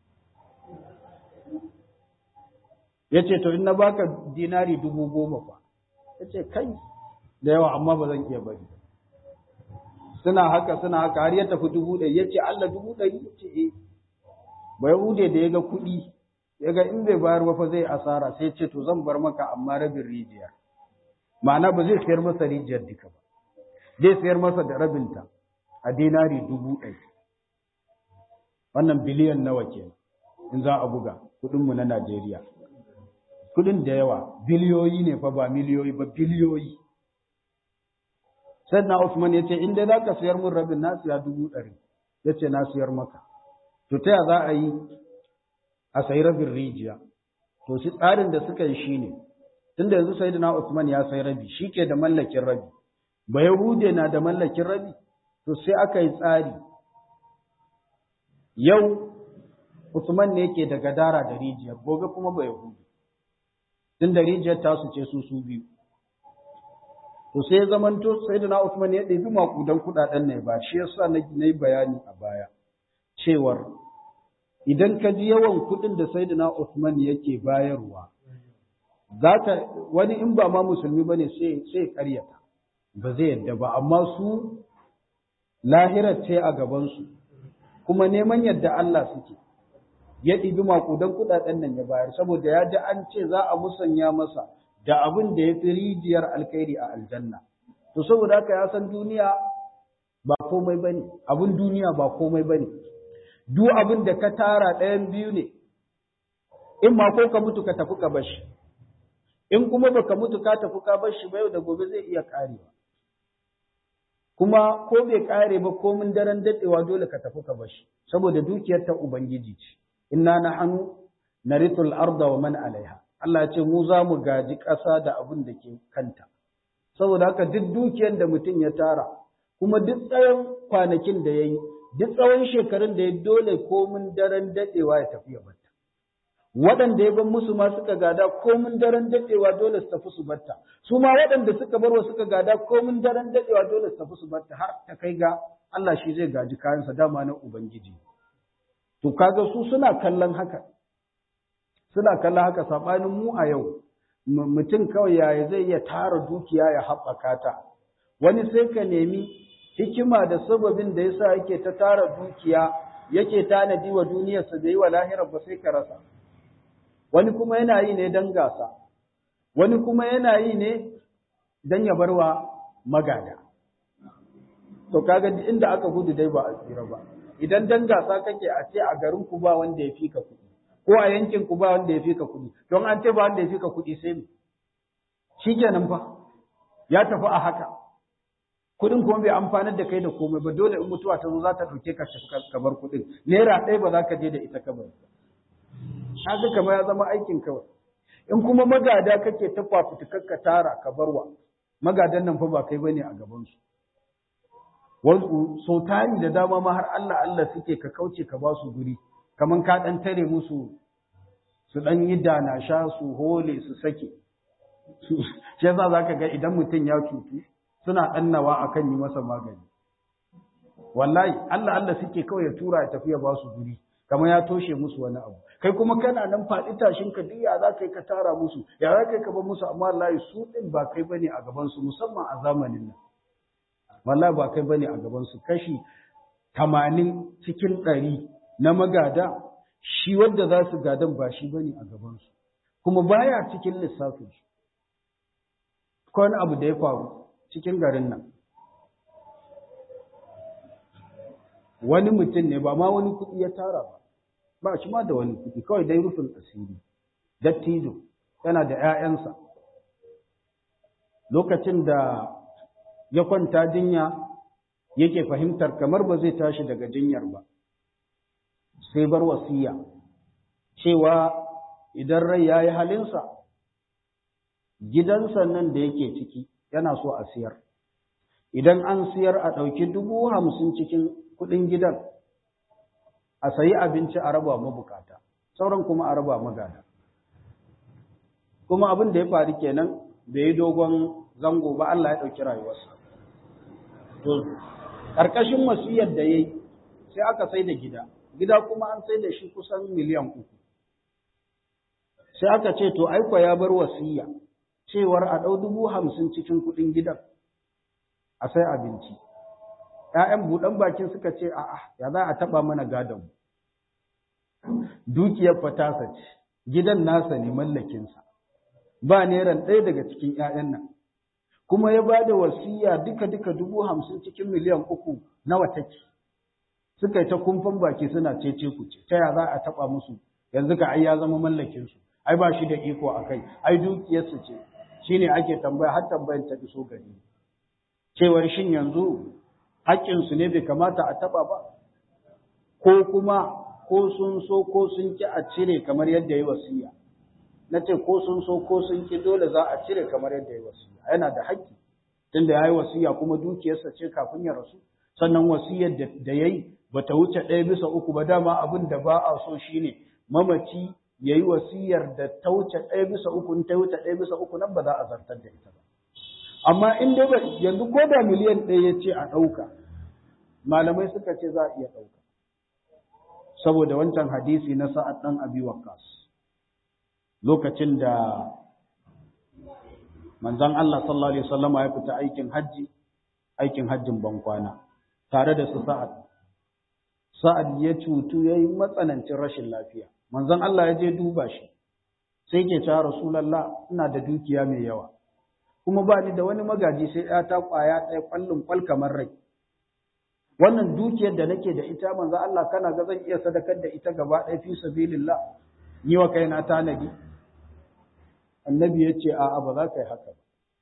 ya ce to in na baka dinari dubu goma fa ya ce kai da yawa amma ba zan iya bari suna haka suna haka har ya tafi dubu ɗari ya ce Allah dubu ɗari ya ce eh ba Yahude da ya ga kuɗi ya ga in bai bayar ba fa zai asara sai ce to zan bar maka amma rabin rijiyar ma'ana ba zai sayar masa rijiyar duka ba zai sayar masa da rabinta a dinari dubu ɗari wannan biliyan nawa ke in za a buga kuɗinmu na Najeriya kuɗin da yawa biliyoyi ne fa ba miliyoyi ba biliyoyi sai na Usman ya ce in dai za ka siyar mun rabin na siya dubu ɗari ya ce na siyar maka to ta za a yi a sayi rabin rijiya to shi tsarin da suka yi shine tunda yanzu sai na Usman ya sai rabi shi ke da mallakin rabi ba Yahude na da mallakin rabi to sai aka yi tsari yau Usman ne yake da gadara da rijiyar gobe kuma ba Yahudi tunda rijiyar tasu ce su su biyu to sai ya zamanto sayyidina Uthman ya ɗebi makudan kuɗaɗen ne ba shi yasa na yi bayani a baya cewar idan ka ji yawan kuɗin da sayyidina Uthman yake bayarwa zaka wani in ba ma musulmi bane sai sai ƙaryata ba zai yadda ba amma su lahirar ce a gaban su kuma neman yadda Allah suke ya ɗibi makudan kuɗaɗen nan ya bayar saboda ya ji an ce za a musanya masa da abin da ya fi rijiyar alkhairi a aljanna to saboda haka ya san duniya ba komai bane abin duniya ba komai bane duk abin da ka tara ɗayan biyu ne in ma ko ka mutu ka tafi ka bashi in kuma baka mutu ka tafi ka bashi ba yau da gobe zai iya karewa kuma ko bai kare ba komin daren dadewa dole ka tafi ka bashi saboda dukiyar ta ubangiji ce inna nahnu narithul arda wa man alaiha Allah ce mu za mu gaji ƙasa da abin da ke kanta. Saboda haka duk dukiyar da mutum ya tara, kuma duk tsawon kwanakin da ya yi, duk tsawon shekarun da ya dole komin daren daɗewa ya tafi ya batta. Waɗanda ya ban musu ma suka gada komin daren daɗewa dole su tafi su batta. Su ma waɗanda suka barwa suka gada komin daren daɗewa dole su tafi su batta har ta kai ga Allah shi zai gaji kayansa dama na Ubangiji. To kaga su suna kallon haka. suna kallon haka saɓanin mu a yau mutum kawai yaya zai iya tara dukiya ya haɓaka ta wani sai ka nemi hikima da sababin da yasa yake ta tara dukiya yake tanadi wa duniyarsa da yi wa lahirar ba sai ka rasa wani kuma yana yi ne don gasa wani kuma yana yi ne don ya barwa magada to kaga inda aka gudu dai ba a tsira ba idan dan gasa kake a ce a garin ku ba wanda ya fi ka kuɗi ko a yankin ku ba wanda ya fi ka kuɗi don an ce ba wanda ya fi ka kuɗi sai me shikenan fa ya tafi a haka kuɗin kuma bai amfanar da kai da komai ba dole in mutuwa ta zo za ta ɗauke ka ka bar kuɗin naira ɗaya ba za ka je da ita ka bar haka kamar ya zama aikin kawai in kuma magada kake ta fafutukar ka tara ka barwa magadan nan fa ba kai bane a gaban su wasu sau tari da dama ma har Allah Allah suke ka kauce ka ba su guri kaman ka ɗan tare musu su ɗan yi dana sha su hole su sake shi yasa za ka ga idan mutum ya cutu suna ɗannawa a kan yi masa magani wallahi Allah Allah suke kawai ya tura ya tafi ya ba su guri kamar ya toshe musu wani abu kai kuma kana nan faɗi tashin ka duk ya za ka yi ka tara musu ya za ka yi ka bar musu amma wallahi su ɗin ba kai bane a gaban su musamman a zamanin nan wallahi ba kai bane a gaban su kashi tamanin cikin ɗari na magada shi wanda za su gadan ba shi bane a gabansu kuma baya cikin lissafin shi ko wani abu da ya faru cikin garin nan wani mutum ne ba ma wani kuɗi ya tara ba ba shi ma da wani kuɗi kawai dai rufin asiri dattijo yana da 'ya'yansa lokacin da ya kwanta jinya yake fahimtar kamar ba zai tashi daga jinyar ba sai bar wasiya cewa idan rai ya yi halinsa gidansa nan da yake ciki yana so a siyar idan an siyar a ɗauki dubu hamsin cikin kuɗin gidan a sayi abinci a raba mabukata sauran kuma a raba magada kuma abin da ya faru kenan bai yi dogon zango ba Allah ya ɗauki rayuwarsa to ƙarƙashin wasiyar da ya yi sai aka sai da gida gida kuma an sai da shi kusan miliyan uku sai aka ce to aiko ya bar wasiya cewar a ɗau dubu hamsin cikin kuɗin gidan a sai abinci ‘ya'yan buɗan bakin suka ce a'a ya za a taɓa mana gadon dukiyar fatasa ce gidan nasa ne mallakinsa ba neran ɗaya daga cikin ‘ya'yan nan kuma ya ba da wasiya duka-duka dubu hamsin cikin miliyan uku nawa take suka yi ta kumfan baki suna cece ku ce ta ya za a taɓa musu yanzu ka ai ya zama mallakinsu ai ba shi da iko a kai ai dukiyarsu ce shine ake tambaya har tambayar ta iso gari cewar shin yanzu haƙƙinsu ne bai kamata a taɓa ba ko kuma ko sun so ko sun ki a cire kamar yadda ya wasiya na ce ko sun so ko sun ki dole za a cire kamar yadda ya wasiya yana da haƙƙi tunda ya yi wasiya kuma dukiyarsa ce kafin ya rasu sannan wasiyar da ya yi ba ta wuce ɗaya bisa uku ba dama abin da ba a so shine mamaci ya yi wasiyar da ta wuce ɗaya bisa uku in ta wuce ɗaya bisa uku nan ba za a zartar da ita ba amma in dai ba yanzu ko da miliyan ɗaya ya ce a ɗauka malamai suka ce za a iya ɗauka saboda wancan hadisi na sa'ad ɗan abi waqqas lokacin da manzon Allah sallallahu alaihi wasallama ya fita aikin hajji aikin hajjin bankwana tare da su sa'ad sa'ad ya cutu yayi matsanancin rashin lafiya manzon Allah ya je duba shi sai ke cewa rasulullah ina da dukiya mai yawa kuma ba ni da wani magaji sai ya ta kwaya ɗaya kwallon kwal kamar rai wannan dukiyar da nake da ita manzo Allah kana ga zan iya sadakar da ita gaba ɗaya fi sabilillah ni wa kaina tanadi annabi ya ce a'a ba za ka yi haka ba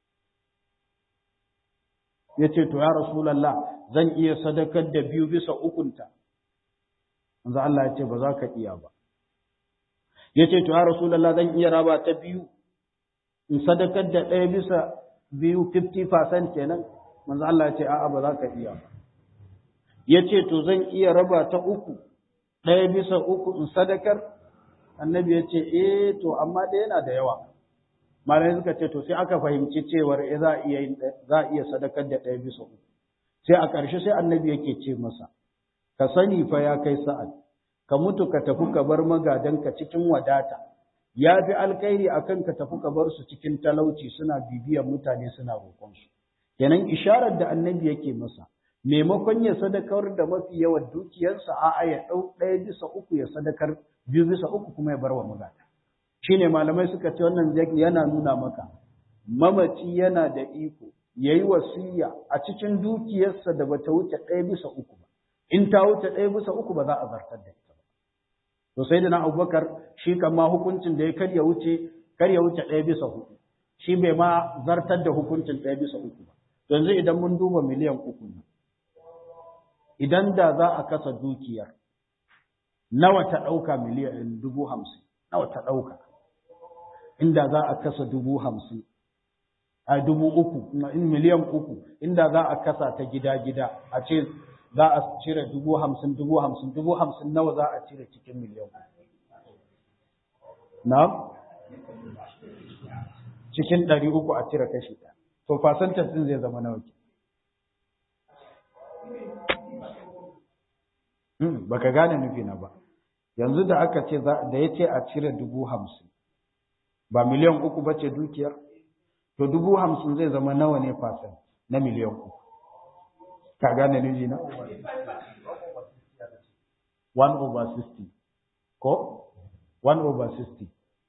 ya ce to ya rasulallah zan iya sadakar da biyu bisa ukunta manzo Allah ya ce ba za ka iya ba ya ce to ya rasulallah zan iya raba ta biyu in sadakar da ɗaya bisa biyu 50% kenan manzo Allah ya ce a'a ba za ka iya ba ya ce to zan iya raba ta uku ɗaya bisa uku in sadakar annabi ya ce eh to amma da yana da yawa malamai suka ce to sai aka fahimci cewar eh za a iya za a iya sadakar da ɗaya bisa uku sai a ƙarshe sai annabi yake ce masa ka sani fa ya kai sa'ad ka mutu ka tafi ka bar magadanka cikin wadata ya fi alkhairi akan ka tafi ka bar su cikin talauci suna bibiyar mutane suna roƙon su kenan isharar da annabi yake masa maimakon ya sadakar da mafi yawan dukiyarsa a'a ya ɗau ɗaya bisa uku ya sadakar biyu bisa uku kuma ya bar wa magada shine malamai suka ce wannan yana nuna maka mamaci yana da iko yayi wasiya a cikin dukiyarsa da bata wuce ɗaya bisa uku ba in ta wuce ɗaya bisa uku ba za a zartar da ita ba to sai da na abubakar shi kan ma hukuncin da ya kar ya wuce kar ya wuce ɗaya bisa hudu shi bai ma zartar da hukuncin ɗaya bisa uku ba yanzu idan mun duba miliyan uku ne idan da za a kasa dukiyar nawa ta ɗauka miliyan dubu hamsin nawa ta ɗauka inda za a kasa dubu hamsin a dubu uku in miliyan uku inda za a kasa ta gida-gida a ce za a cire dubu hamsin dubu hamsin dubu hamsin nawa za a cire cikin miliyan uku na cikin ɗari uku a cire kashi ɗaya to fasantar ɗin zai zama nawa ke baka gane nufi na ba yanzu da aka ce da ya ce a cire dubu hamsin ba miliyan uku ba ce dukiyar to dubu hamsin zai zama nawa ne fasan na miliyan uku ka gane nufi na 1 over 60 ko 1 over 60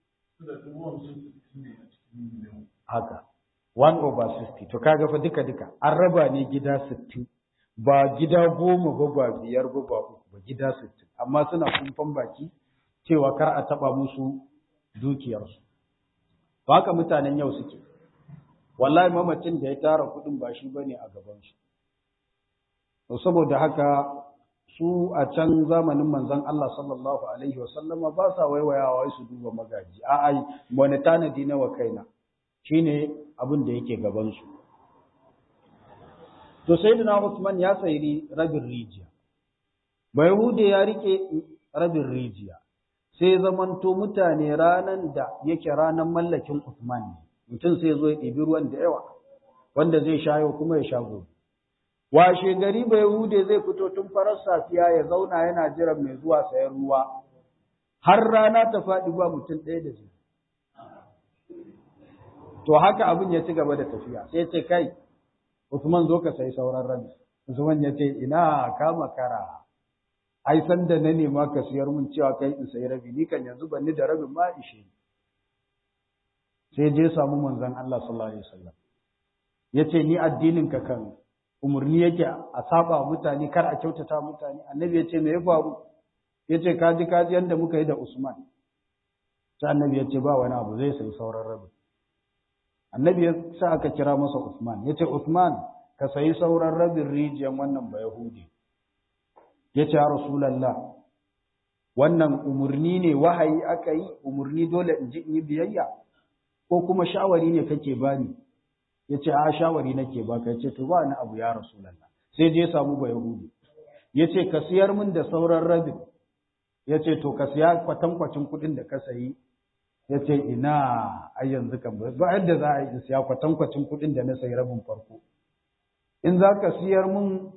haka 1 over 60 to kaga fa duka duka an raba ne gida 60 ba gida goma ba ba biyar ba ba uku ba gida sittin amma suna kumfan baki cewa kar a taba musu dukiyarsu ba haka mutanen yau suke wallahi mamacin da ya tara kudin ba shi bane a gaban shi to saboda haka su a can zamanin manzon Allah sallallahu alaihi wasallama ba sa waiwayawa su duba magaji a'a wani tanadi na wa kaina shine abin da yake gaban su to sayyidina Usman ya sayi rabin rijiya Bayahude ya rike rabin rijiya sai zamanto mutane ranan da yake ranan mallakin Usman ne mutum sai zo ya ɗebi ruwan da yawa wanda zai shayo kuma ya sha gobe washe gari Bayahude zai fito tun farar safiya ya zauna yana jiran mai zuwa sayan ruwa har rana ta faɗi ba mutum ɗaya da zai to haka abin ya ci gaba da tafiya sai ce kai Usman zo ka sayi sauran rabi. Usman ya ce, ina ka makara, ai san da na nema ka siyar mun cewa kai in sayi rabi, ni kan yanzu ban ni da rabin ma ishe ni. Sai je samu manzon Allah sallallahu alaihi wasallam. Ya ce ni addinin ka kan umarni yake a saba mutane kar a kyautata mutane. Annabi ya ce me ya faru? Ya ce ka ji ka ji yanda muka yi da Usman. Sai annabi ya ce ba wani abu zai sayi sauran rabin. annabi ya sa aka kira masa Usman ya ce Usman ka sayi sauran rabin rijiyan wannan ba Yahudi ya ce ya Rasulallah wannan umarni ne wahayi aka yi umarni dole in ji in yi biyayya ko kuma shawari ne kake bani ya ce a shawari nake baka ya ce to ba ni abu ya Rasulallah sai je samu ba Yahudi ya ce ka siyar min da sauran rabin ya ce to ka siya kwatankwacin kuɗin da ka sayi ya ce ina ai yanzu kan ba yadda za a yi siya kwatankwacin kuɗin da na sayi rabin farko in za ka siyar mun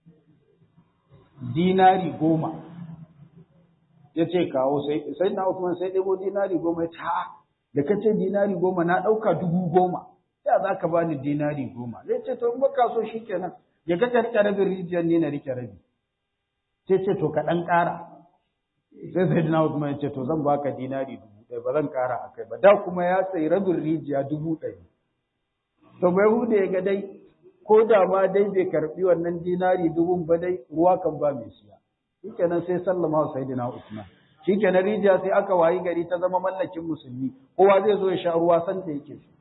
dinari goma ya ce kawo sai na Usman sai ɗebo dinari goma ya ce ha da ka ce dinari goma na ɗauka dubu goma ya za ka bani dinari goma zai ce to in baka so shi kenan ya ga ka rike rabin rijiyar ne na rike rabi sai ce to ka ɗan ƙara sai sai na Usman ya ce to zan baka dinari dubu ɗaya ba zan ƙara a kai ba da kuma ya sayi rabin rijiya dubu ɗaya to bai hude ya ga dai ko da ma dai bai karɓi wannan dinari dubun ba dai ruwa kan ba mai siya shikenan sai sallama wa sayyidina Usman shikenan rijiya sai aka wayi gari ta zama mallakin musulmi kowa zai zo ya sha ruwa san da yake so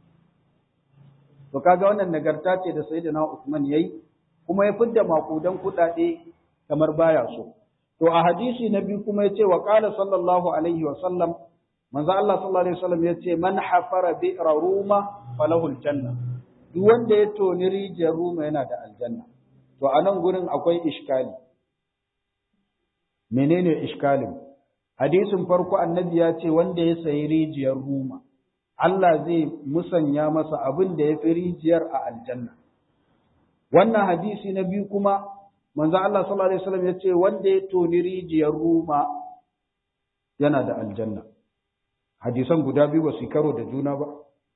to kaga wannan nagarta ce da sayyidina Usman yayi kuma ya fidda makudan kuɗaɗe kamar baya so to a hadisi na biyu kuma yace wa qala sallallahu alaihi wa sallam manzo Allah sallallahu alaihi wasallam yace man hafara bi'ra ruma falahu aljanna duk wanda ya toni rijiyar ruma yana da aljanna to a nan gurin akwai iskali menene iskalin hadisin farko annabi ya ce wanda ya sayi rijiyar ruma Allah zai musanya masa abin da ya fi rijiyar a aljanna wannan hadisi na biyu kuma manzo Allah sallallahu alaihi wasallam ya ce wanda ya toni rijiyar ruma yana da aljanna hadisan guda biyu ba su karo da juna ba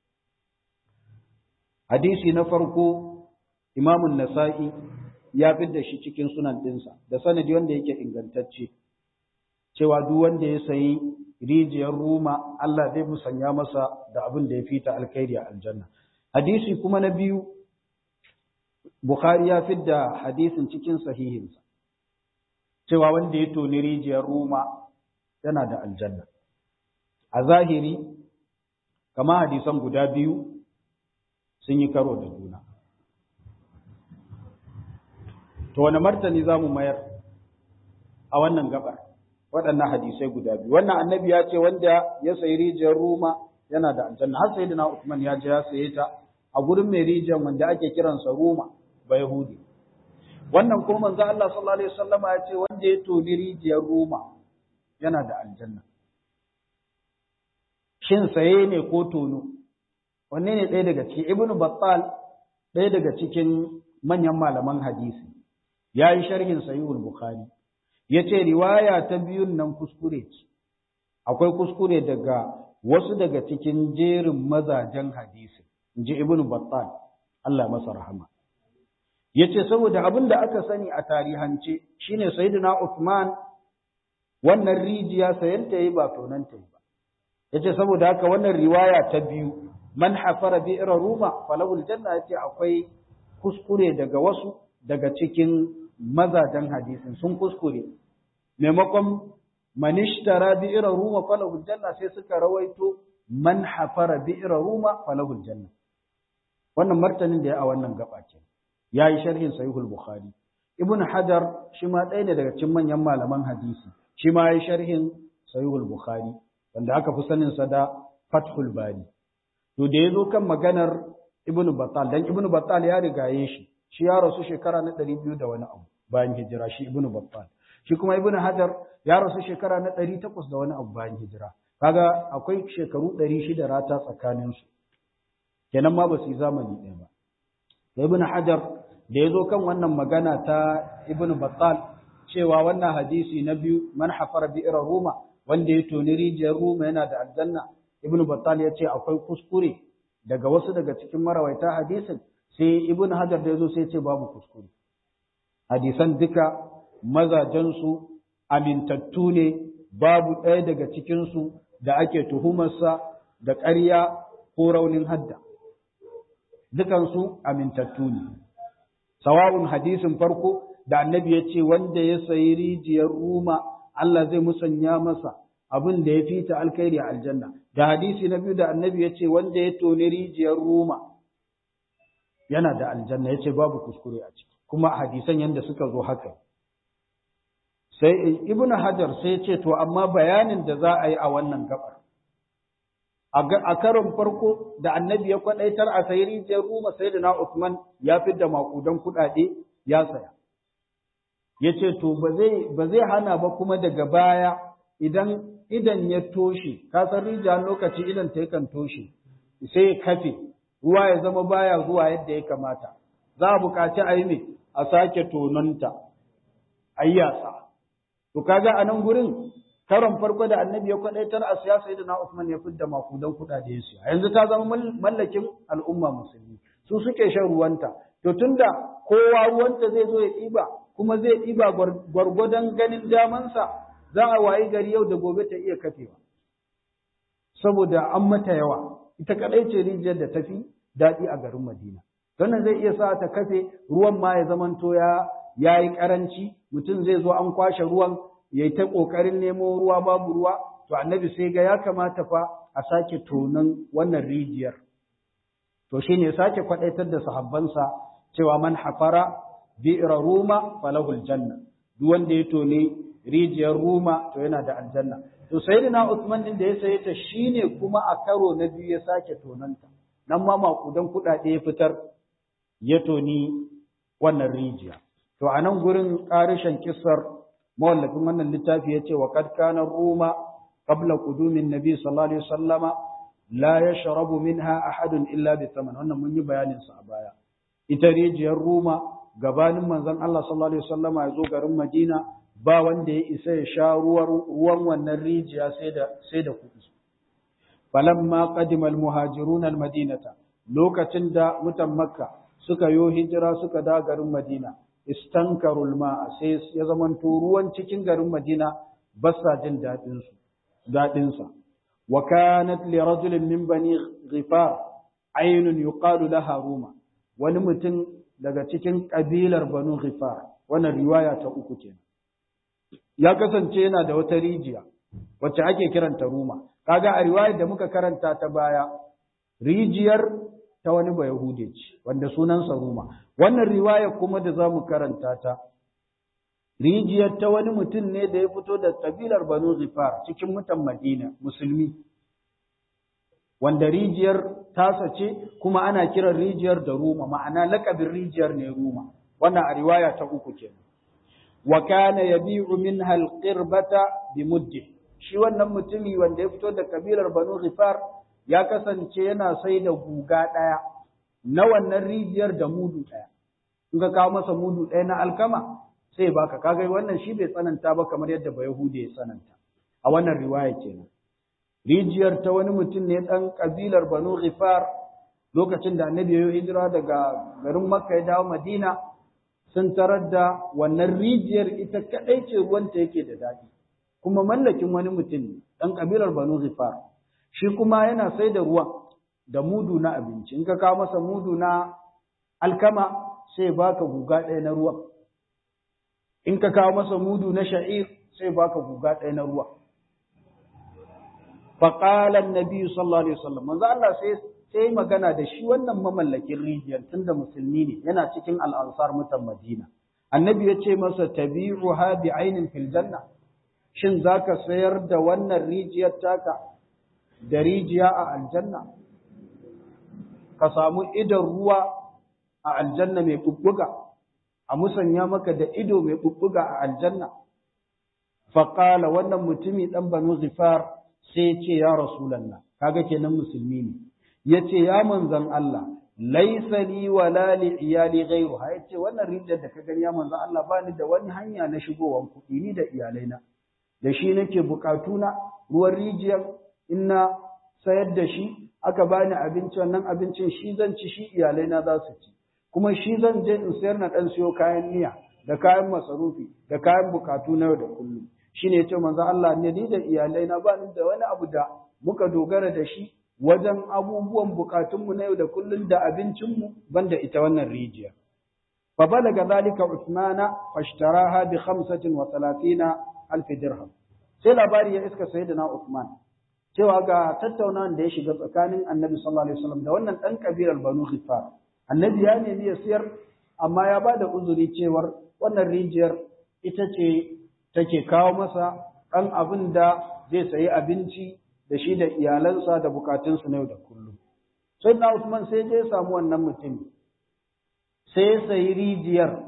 hadisi na farko imamun nasa'i ya da shi cikin sunan ɗinsa da sanadi wanda yake ingantacce cewa duk wanda ya sayi rijiyar ruma Allah zai musanya masa da abin da ya fita alkhairi a aljanna hadisi kuma na biyu bukhari ya da hadisin cikin sahihinsa cewa wanda ya toni rijiyar ruma yana da aljanna a zahiri kama hadisan guda biyu sun yi karo da juna to wani martani za mu mayar a wannan gabar waɗannan hadisai guda biyu wannan annabi ya ce wanda ya sayi rijiyar ruma yana da aljanna har sai na Usman ya je ya saye ta a gurin mai rijiyar wanda ake kiransa ruma ba yahudi wannan kuma manzo Allah sallallahu alaihi wasallama ya ce wanda ya toni rijiyar ruma yana da aljanna shin saye ne ko tono wanne ne ɗaya daga cikin ibnu battal ɗaya daga cikin manyan malaman hadisi ya yi sharhin sahihul bukhari ya ce riwaya ta biyun nan kuskure ce akwai kuskure daga wasu daga cikin jerin mazajen hadisi in ji ibn battal Allah masa rahama ya ce saboda abin da aka sani a tarihance shine sayyidina Uthman wannan rijiya sayanta yi ba tonanta yi ba ya ce saboda haka wannan riwaya ta biyu man hafara bi'ra ruma falahul janna yace akwai kuskure daga wasu daga cikin mazajen hadisin sun kuskure maimakon manishtara bi'ra ruma falahul janna sai suka rawaito man hafara bi'ra ruma falahul janna wannan martanin da ya a wannan gaba ce yayi sharhin sahihul bukhari ibn hajar shi ma ɗaya ne daga cikin manyan malaman hadisi shi ma yayi sharhin sahihul bukhari wanda aka fi sanin sa da fathul bari to da yazo kan maganar ibn battal dan ibn battal ya rigaye shi shi ya rasu shekara na ɗari biyu da wani abu bayan hijira shi ibnu battal shi kuma ibnu hajar ya rasu shekara na ɗari takwas da wani abu bayan hijira kaga akwai shekaru ɗari shida rata tsakanin su kenan ma ba su yi zamani ɗaya ba ibnu hajar da ya zo kan wannan magana ta ibnu battal cewa wannan hadisi na biyu man hafara bi'ra ruma wanda ya toni rijiyar ruma yana da aljanna ibnu battal ya ce akwai kuskure daga wasu daga cikin marawaita hadisin sai ibn hajar da yazo sai ce babu kuskure hadisan duka mazajensu amintattu ne babu ɗaya daga cikinsu da ake tuhumarsa da ƙarya ko raunin hadda dukansu amintattu ne sawa'un hadisin farko da annabi ya ce wanda ya sayi rijiyar ruma Allah zai musanya masa abin da ya fita alkhairi a aljanna da hadisi na biyu da annabi ya ce wanda ya toni rijiyar ruma yana da aljanna ya ce babu kuskure a ciki kuma hadisan yadda suka zo haka sai ibn hajar sai ya ce to amma bayanin da za a yi a wannan gabar a karon farko da annabi ya kwadaitar a sayi rijiyar ruma sai da na usman ya da makudan kuɗaɗe ya saya ya ce to ba zai hana ba kuma daga baya idan idan ya toshe ka san rijiya lokaci idan ta yakan toshe sai ya kafe ruwa ya zama baya zuwa yadda ya kamata za a buƙaci a yi ne a sake tononta a yi yasa to kaga a nan gurin karon farko da annabi ya kwadaitar a siyasa da na Usman ya fidda makudan kuɗaɗe ya siya yanzu ta zama mallakin al'umma musulmi su suke shan ruwanta to tunda kowa ruwanta zai zo ya ɗiba kuma zai ɗiba gwargwadon ganin damansa za a wayi gari yau da gobe ta iya kafewa saboda an mata yawa ita kadai ce rijiyar da tafi daɗi a garin Madina wannan zai iya sa ta kafe ruwan ma ya zamanto ya yayi karanci mutum zai zo an kwashe ruwan yayi ta kokarin nemo ruwa babu ruwa to annabi sai ga ya kamata fa a sake tonon wannan rijiyar to shine sake kwadaitar da sahabbansa cewa man hafara bi'ra ruma falahul janna duk wanda ya tone rijiyar ruma to yana da aljanna to sayyidina Usman din da ya saye ta shine kuma a karo na biyu ya sake tonanta nan ma makudan kuɗaɗe ya fitar ya toni wannan rijiya to a nan gurin ƙarishin kissar mawallafin wannan littafi ya ce wa kad kana ruma qabla qudumin nabi sallallahu alaihi wasallama la yashrabu minha ahadun illa bi thaman wannan mun yi bayanin sa a baya ita rijiyar ruma gabanin manzon Allah sallallahu alaihi wasallama ya zo garin Madina ba wanda ya isa ya sha ruwan wannan rijiya sai da sai da kuɗi falamma qadima almuhajirun almadinata lokacin da mutan makka suka yo hijira suka da garin madina istankarul ma'a sai ya zamanto ruwan cikin garin madina ba sa jin dadin su dadin sa wa kanat li rajulin min bani ghifar aynun yuqalu laha ruma wani mutum daga cikin kabilar banu ghifar wannan riwaya ta uku kenan ya kasance yana da wata rijiya wacce ake kiranta ruma kaga a riwayar da muka karanta ta baya rijiyar ta wani ba Yahude ce wanda sunansa Ruma wannan riwaya kuma da zamu karanta ta rijiyar ta wani mutum ne da ya fito da kabilar Banu Zifar cikin mutan Madina musulmi wanda rijiyar tasa ce kuma ana kiran rijiyar da Ruma ma'ana lakabin rijiyar ne Ruma wannan a riwaya ta uku kenan wa kana yabi'u minha al-qirbata bi muddi shi wannan mutumi wanda ya fito da kabilar Banu Ghifar ya kasance yana sai da guga ɗaya na wannan rijiyar da mudu ɗaya. In ka kawo masa mudu ɗaya na alkama sai baka kaga wannan shi bai tsananta ba kamar yadda ba Yahudi ya tsananta. A wannan riwaya kenan. Rijiyar ta wani mutum ne ɗan kabilar Banu Ghifar lokacin da Annabi ya hijira daga garin Makka ya dawo Madina sun tarar da wannan rijiyar ita kaɗai ce ruwanta yake da daɗi. kuma mallakin wani mutum ne ɗan ƙabilar Banu Zifar shi kuma yana sai da ruwan da mudu na abinci in ka kawo masa mudu na alkama sai baka guga ɗaya na ruwan in ka kawo masa mudu na sha'ir sai baka guga ɗaya na ruwa faqala annabi sallallahu alaihi wasallam manzo Allah sai sai magana da shi wannan mamallakin rijiyar tunda musulmi ne yana cikin al-ansar mutan Madina annabi ya ce masa tabi'uha bi ainin fil janna shin za ka sayar da wannan rijiyar taka da rijiya a aljanna ka samu idon ruwa a aljanna mai ɓuɓɓuga a musanya maka da ido mai ɓuɓɓuga a aljanna faƙala wannan mutumi ɗan banu zifar sai ce ya rasulallah kaga kenan musulmi ne ya ce ya manzan Allah laisa li wala li iyali ghairu ha yace wannan rijiyar da ka gani ya manzan Allah ba ni da wani hanya na shigowan kuɗi ni da iyalaina da shi nake bukatuna ruwan rijiyar in na sayar da shi aka bani abinci wannan abincin shi zan ci shi iyalai na za su ci kuma shi zan je in sayar na dan siyo kayan miya da kayan masarufi da kayan bukatu na yau da kullum shine yace manzo Allah ne ni da iyalai na ba ni da wani abu da muka dogara da shi wajen abubuwan bukatunmu na yau da kullum da abincinmu banda ita wannan rijiya fa balaga zalika usmana fashtaraha bi 35 alf dirham sai labari ya iska sayyidina Uthman cewa ga tattaunawan da ya shiga tsakanin Annabi sallallahu alaihi wasallam da wannan dan kabilar Banu Ghifar Annabi ya nemi ya siyar amma ya bada uzuri cewar wannan rijiyar ita ce take kawo masa dan abin da zai sayi abinci da shi da iyalansa da bukatunsu na yau da kullum sayyidina Uthman sai je ya samu wannan mutum sai ya sayi rijiyar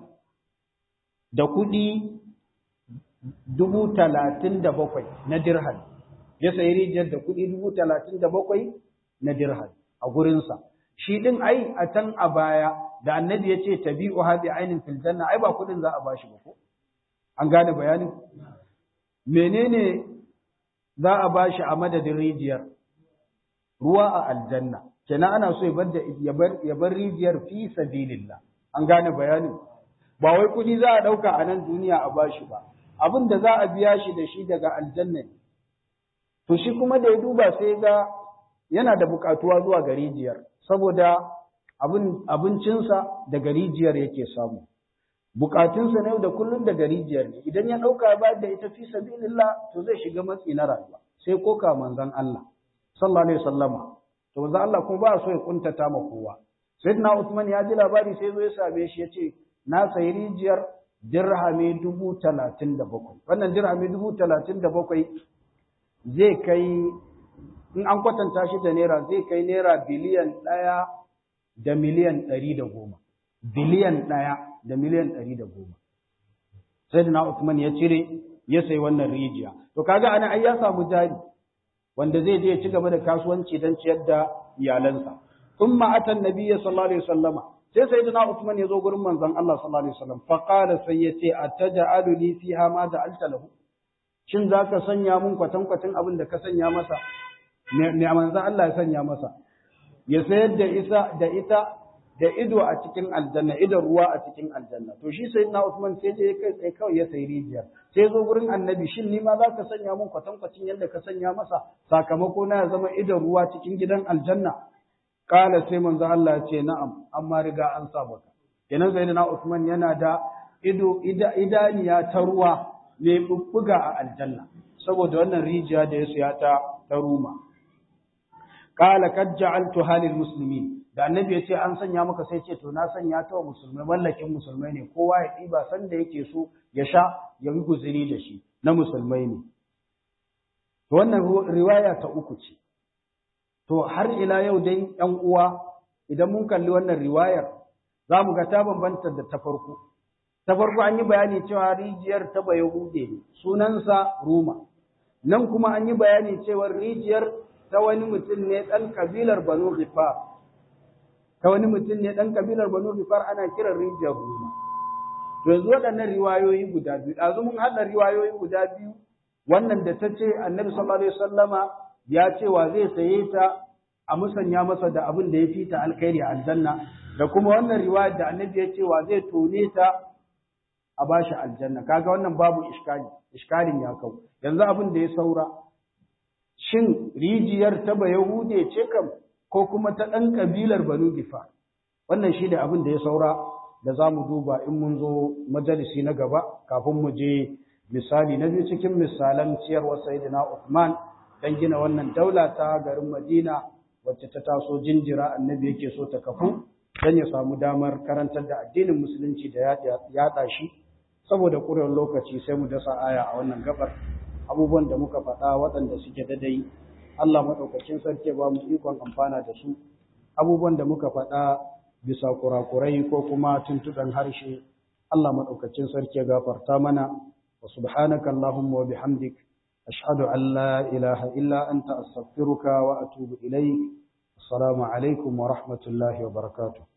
da kuɗi dubu talatin da bakwai na dirham ya sayi rijiyar da kuɗi dubu talatin da bakwai na dirham a gurinsa shi ɗin ai a can a baya da annabi ya ce tabi'u haɗe ainin fil janna ai ba kuɗin za a bashi ba ko an gane bayanin menene za a bashi a madadin rijiyar ruwa a aljanna kenan ana so ya bar rijiyar fi sabilillah an gane bayanin ba wai kuɗi za a ɗauka a nan duniya a bashi ba abin da za a biya shi da shi daga aljanna ne to shi kuma da ya duba sai ga yana da buƙatuwa zuwa ga rijiyar saboda abincinsa daga rijiyar yake samu bukatunsa na yau da kullum daga rijiyar ne idan ya ɗauka ba da ita fi sabilillah to zai shiga matsi na rayuwa sai koka manzon Allah sallallahu alaihi wasallama to manzon Allah kuma ba so ya kuntata ma kowa sayyidina Uthman ya ji labari sai zo ya same shi yace na sayi rijiyar dirhami dubu talatin da bakwai wannan dirhami dubu talatin da bakwai zai kai in an kwatanta shi da naira zai kai naira biliyan ɗaya da miliyan ɗari da goma biliyan ɗaya da miliyan ɗari da goma. Sai da Usman ya cire ya sayi wannan rijiya. To kaga ana ai ya samu jari wanda zai je ya ci gaba da kasuwanci don ciyar da iyalansa. Sun ma'atan Nabiya sallallahu alaihi wasallama. Sai sai da Usman ya zo gurin manzon Allah sallallahu alaihi wasallam. Fa qala sai ya ce ataja'alu li fiha ma ja'alta lahu. Shin za ka sanya mun kwatankwacin abin da ka sanya masa? Me manzon Allah ya sanya masa? Ya sayar da isa da ita da ido a cikin aljanna idon ruwa a cikin aljanna to shi sai na Usman sai je kai sai kawai ya sayi rijiya sai zo gurin annabi shin ni ma za ka sanya mun kwatankwacin yadda ka sanya masa sakamako na ya zama idon ruwa cikin gidan aljanna kala sai manzo Allah ya ce na'am amma riga an sa maka kenan sai na Usman yana da ido idaniya ta ruwa mai bubbuga a aljanna saboda wannan rijiya da ya siya ta ta ruma kala kad ja'altu halil muslimin da annabi ya ce an sanya maka sai ce to na sanya ta wa musulmai mallakin musulmai ne kowa ya ɗiba sanda yake so ya sha ya yi guzuri da shi na musulmai ne to wannan riwaya ta uku ce to har ila yau dai ɗan uwa idan mun kalli wannan riwayar za mu ga ta bambanta da ta farko ta farko an yi bayani cewa rijiyar ta bayahude ne sunansa ruma nan kuma an yi bayani cewa rijiyar ta wani mutum ne ɗan kabilar banu ghifar ta wani mutum ne ɗan kabilar Banu Rifar ana kiran rijiyar Ruma. To yanzu waɗannan riwayoyi guda biyu, ɗazu mun haɗa riwayoyi guda biyu, wannan da ta ce annabi sallallahu alaihi wasallama ya ce wa zai saye ta a musanya masa da abin da ya fi ta alkhairi a aljanna, da kuma wannan riwayar da annabi ya ce wa zai tone ta a bashi aljanna. Kaga wannan babu iskali, iskalin ya kau. Yanzu abin da ya saura, shin rijiyar ta Bayahude ce kam ko kuma ta ɗan ƙabilar Banu Gifa. Wannan shi ne abin da ya saura da za mu duba in mun zo majalisi na gaba kafin mu je misali na biyu cikin misalan ciyarwar Sayyidina Uthman don gina wannan daula ta garin Madina wacce ta taso jinjira annabi yake so ta kafu don ya samu damar karantar da addinin musulunci da yaɗa shi saboda ƙurewar lokaci sai mu dasa aya a wannan gabar abubuwan da muka faɗa waɗanda suke dadai Allah maɗaukakin sarki ba mu ikon amfana da su abubuwan da muka faɗa bisa kurakurai ko kuma tuntuɗan harshe Allah maɗaukakin sarki gafarta mana wa subhanaka Allahumma wa bihamdik ashhadu an la ilaha illa anta astaghfiruka wa atubu ilayk assalamu alaikum wa rahmatullahi wa barakatuh